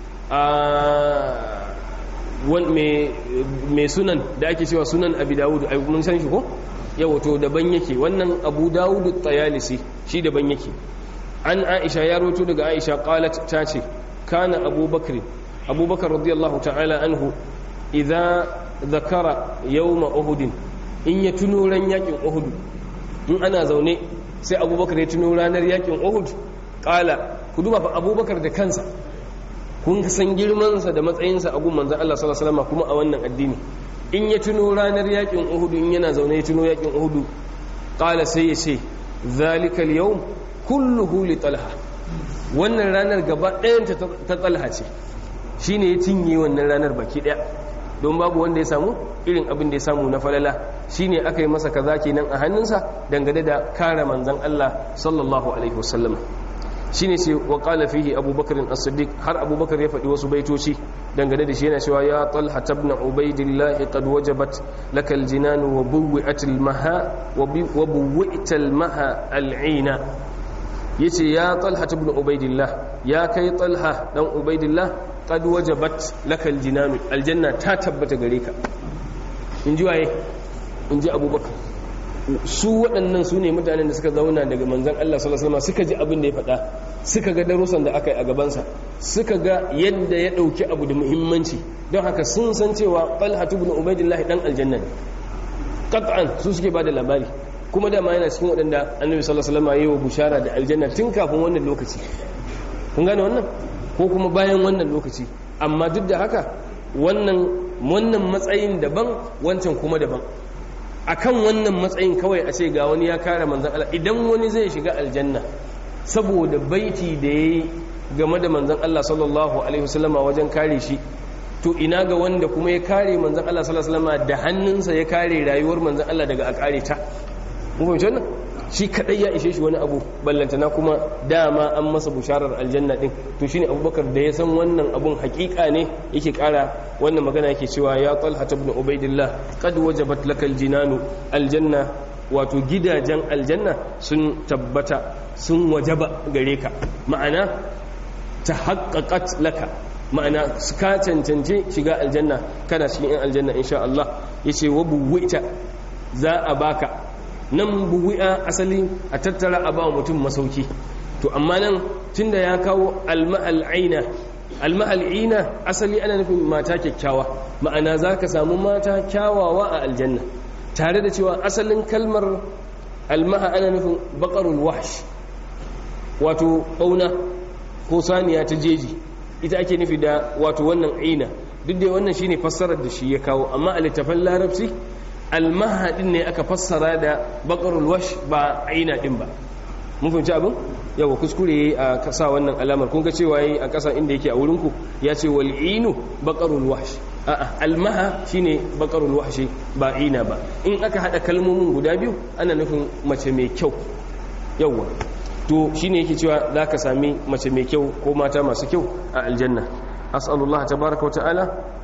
a mai sunan da ake cewa sunan abu dawud mun san shi ko yawa to daban yake wannan abu dawud at-tayalisi shi daban yake an aisha ya roto daga aisha qalat ta ce kana abubakar abubakar radiyallahu ta'ala anhu idza zakara yawma uhud in ya tuno ran yakin uhud in ana zaune sai abubakar ya tuno ranar yakin uhud kala ku duba fa abubakar da kansa kun san girmansa da matsayinsa a gun manzan Allah sallallahu alaihi wasallam kuma a wannan addini in ya tuno ranar yakin uhud in yana zaune ya tuno yakin uhud kala sai ya ce zalikal yawm kulluhu li talha wannan ranar gaba ɗayan ta talha ce shine ya cinye wannan ranar baki ɗaya don babu wanda ya samu irin abin da ya samu na falala shine aka yi masa kaza kenan a hannunsa dangane da kare manzon Allah sallallahu alaihi wasallam shine ce wa qala fihi abubakar as-siddiq har abubakar ya faɗi wasu baitoci dangane da shi yana cewa ya talha ibn ubaidillah qad wajabat lakal jinan wa buwi'at al-maha wa buwi'at al-maha al-'ina yace ya talha ibn ubaidillah ya kai talha dan ubaidillah qad wajabat lakal jinan aljanna ta tabbata gare ka in ji waye in ji abubakar su waɗannan su ne mutanen da suka zauna daga manzan Allah sallallahu alaihi suka ji abin da ya faɗa suka ga darussan da aka yi a gabansa suka ga yadda ya ɗauki abu da muhimmanci don haka sun san cewa Talha ibn Ubaidillah dan aljanna ne qat'an su suke bada labari kuma dama yana cikin waɗanda Annabi sallallahu alaihi wasallam ya yi wa bushara da aljanna tun kafin wannan lokaci kun gane wannan ko kuma bayan wannan lokaci amma duk da haka wannan wannan matsayin daban wancan kuma daban akan wannan matsayin kawai a ce ga wani ya kare manzan Allah idan wani zai shiga aljanna saboda baiti da yayi game da manzan Allah sallallahu alaihi wasallama wajen kare shi to ina ga wanda kuma ya kare manzan Allah sallallahu alaihi wasallama da hannunsa ya kare rayuwar manzan Allah daga a kare ta mun fahimci wannan shi kadai ya ishe shi wani abu ballantana kuma dama an masa busharar aljanna din to shine abubakar da ya san wannan abun hakika ne yake kara wannan magana yake cewa ya talha ibn ubaidillah qad wajabat lakal jinanu aljanna wato gidajen aljanna sun tabbata sun wajaba gare ka ma'ana ta haqqaqat laka ma'ana ka cancance shiga aljanna kana cikin yan aljanna insha Allah yace wa buwita za a baka nan buwi'a asali a tattara a ba mutum masauki to amma nan tunda ya kawo alma'al'aina alma'al'ina asali ana nufin mata kyakkyawa ma'ana za ka samu mata kyawawa a aljanna tare da cewa asalin kalmar alma'a ana nufin bakarul wahsh wato bauna ko saniya ta jeji ita ake nufi da wato wannan aina duk da wannan shine fassarar da shi ya kawo amma a littafin larabci almahadin ne aka fassara da bakarul wash ba aina din ba mun fahimci abin yawa kuskure yayi a kasa wannan alamar kun ga cewa yayi a kasa inda yake a wurin ku ya ce wal inu bakarul wash a'a almaha shine bakarul wahshi ba ina ba in aka hada kalmomin guda biyu ana nufin mace mai kyau yawa to shine yake cewa zaka sami mace mai kyau ko mata masu kyau a aljanna as'alullah tabaaraka wa ta'ala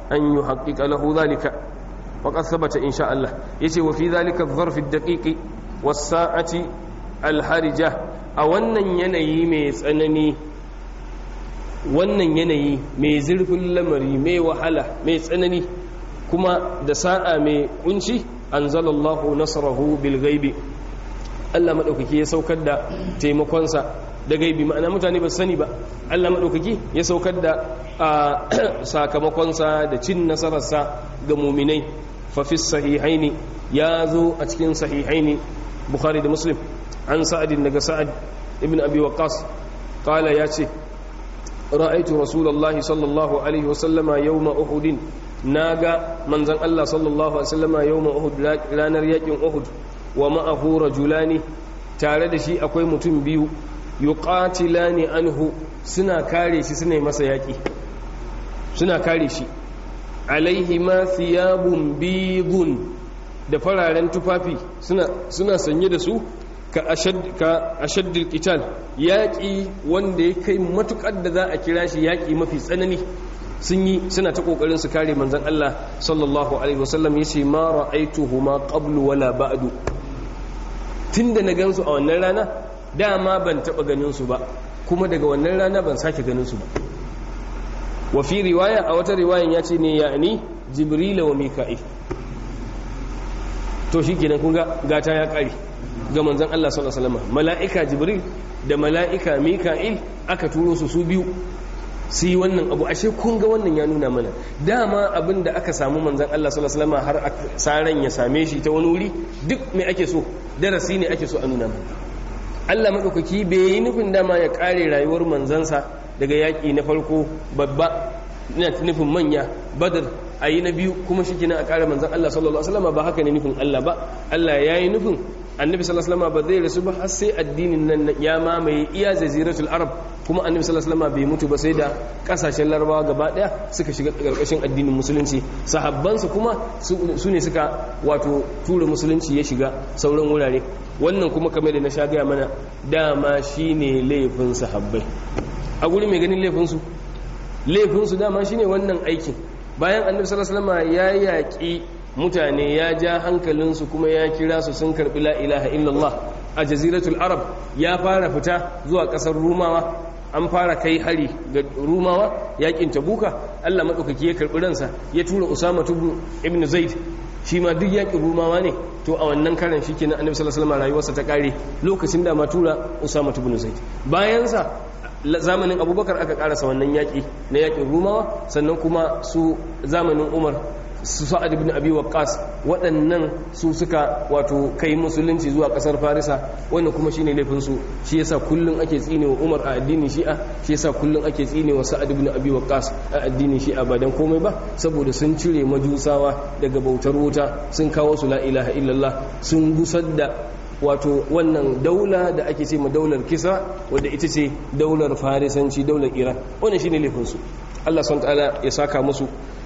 an yuhaqqiqa lahu dhalika وقد ثبت إن شاء الله يتي وفي ذلك الظرف الدقيق والساعة الحرجة أولا يني مي تسنني wannan yanayi mai zurfin lamari mai wahala mai tsanani kuma da sa'a mai kunci anzalallahu nasarahu bil ghaibi Allah madaukaki ya saukar da taimakonsa da gaibi ma'ana mutane ba sani ba Allah madaukaki ya saukar da sakamakonsa da cin nasararsa ga muminai ففي الصحيحين يازو أتكين صحيحين بخاري ده مسلم عن سعد بن سعد ابن أبي وقاص قال ياتي رأيت رسول الله صلى الله عليه وسلم يوم أحد ناغا من زن الله صلى الله عليه وسلم يوم أحد لا نريك أحد ومعه رجلان tare da shi akwai mutum biyu yuqatilani anhu suna kare shi suna masa yaki suna kare shi alaihi ma thiyabun bidun da fararen tufafi suna sanye da su ka ashaddil qital yaƙi wanda ya kai matukar da za a kira shi yaƙi mafi tsanani sun yi suna ta kokarin su kare manzon Allah sallallahu alaihi wasallam yace ma ra'aituhuma qablu wala ba'du tunda na gansu a wannan rana dama ban taba ganin su ba kuma daga wannan rana ban sake ganin su ba wa fi riwaya a wata riwayan ya ce ne ya ni jibrila wa mika'il to shi kenan kun ga gata ya kare ga manzon Allah sallallahu alaihi wasallam mala'ika jibril da mala'ika mika'il aka turo su su biyu su yi wannan abu ashe kun ga wannan ya nuna mana dama abin da aka samu manzon Allah sallallahu alaihi wasallam har saran ya same shi ta wani wuri duk me ake so darasi ne ake so a nuna mana Allah madaukaki bai yi nufin dama ya kare rayuwar manzansa daga yaƙi na farko babba ina nufin manya badar a yi na biyu kuma shi kina a ƙara manzan Allah sallallahu Alaihi wasallam ba haka ne nufin Allah ba Allah ya yi nufin annabi sallallahu Alaihi wasallam ba zai rasu ba har sai addinin nan ya mamaye iya zaziratul arab kuma annabi sallallahu Alaihi wasallam bai mutu ba sai da kasashen larabawa gaba daya suka shiga ƙarƙashin addinin musulunci sahabbansa kuma su ne suka wato tura musulunci ya shiga sauran wurare wannan kuma kamar da na sha gaya mana dama shine laifin sahabbai a guri mai ganin laifinsu laifinsu dama shine wannan aikin bayan annabi sallallahu alaihi ya yaƙi mutane ya ja hankalinsu kuma ya kira su sun karbi la ilaha illallah a jaziratul arab ya fara fita zuwa ƙasar rumawa an fara kai hari ga rumawa yaƙin tabuka Allah madaukaki ya karbi ransa ya tura usama ibn zaid shi ma duk yaƙin rumawa ne to a wannan karan shi kenan annabi sallallahu alaihi rayuwarsa ta kare lokacin da ma tura usama ibn zaid bayan sa zamanin abubakar aka karasa wannan yaƙi na yaƙin rumawa sannan kuma su zamanin umar su sa'ad ibn abi waqqas waɗannan su suka wato kai musulunci zuwa ƙasar farisa wannan kuma shine laifin su shi yasa kullun ake tsine wa umar a addinin shi'a shi yasa kullun ake tsine wa sa'ad ibn abi waqqas a addinin shi'a ba dan komai ba saboda sun cire majusawa daga bautar wuta sun kawo su la ilaha illallah sun gusar da wato wannan daula da ake ce ma daular kisa wadda ita ce daular farisanci daular iran wannan shine laifinsu allah sun ta'ala ya saka musu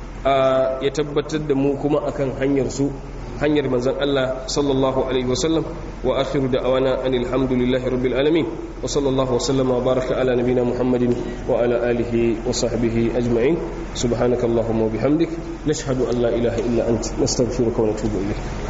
ya tabbatar da mu kuma akan hanyar su hanyar manzon Allah sallallahu alaihi wasallam wa akhiru da'wana anil hamdulillahi rabbil alamin wa sallallahu wasallam wa baraka ala nabiyyina muhammadin wa ala alihi wa sahbihi ajma'in subhanakallahumma wa bihamdik nashhadu an la ilaha illa ant nastaghfiruka wa natubu ilayk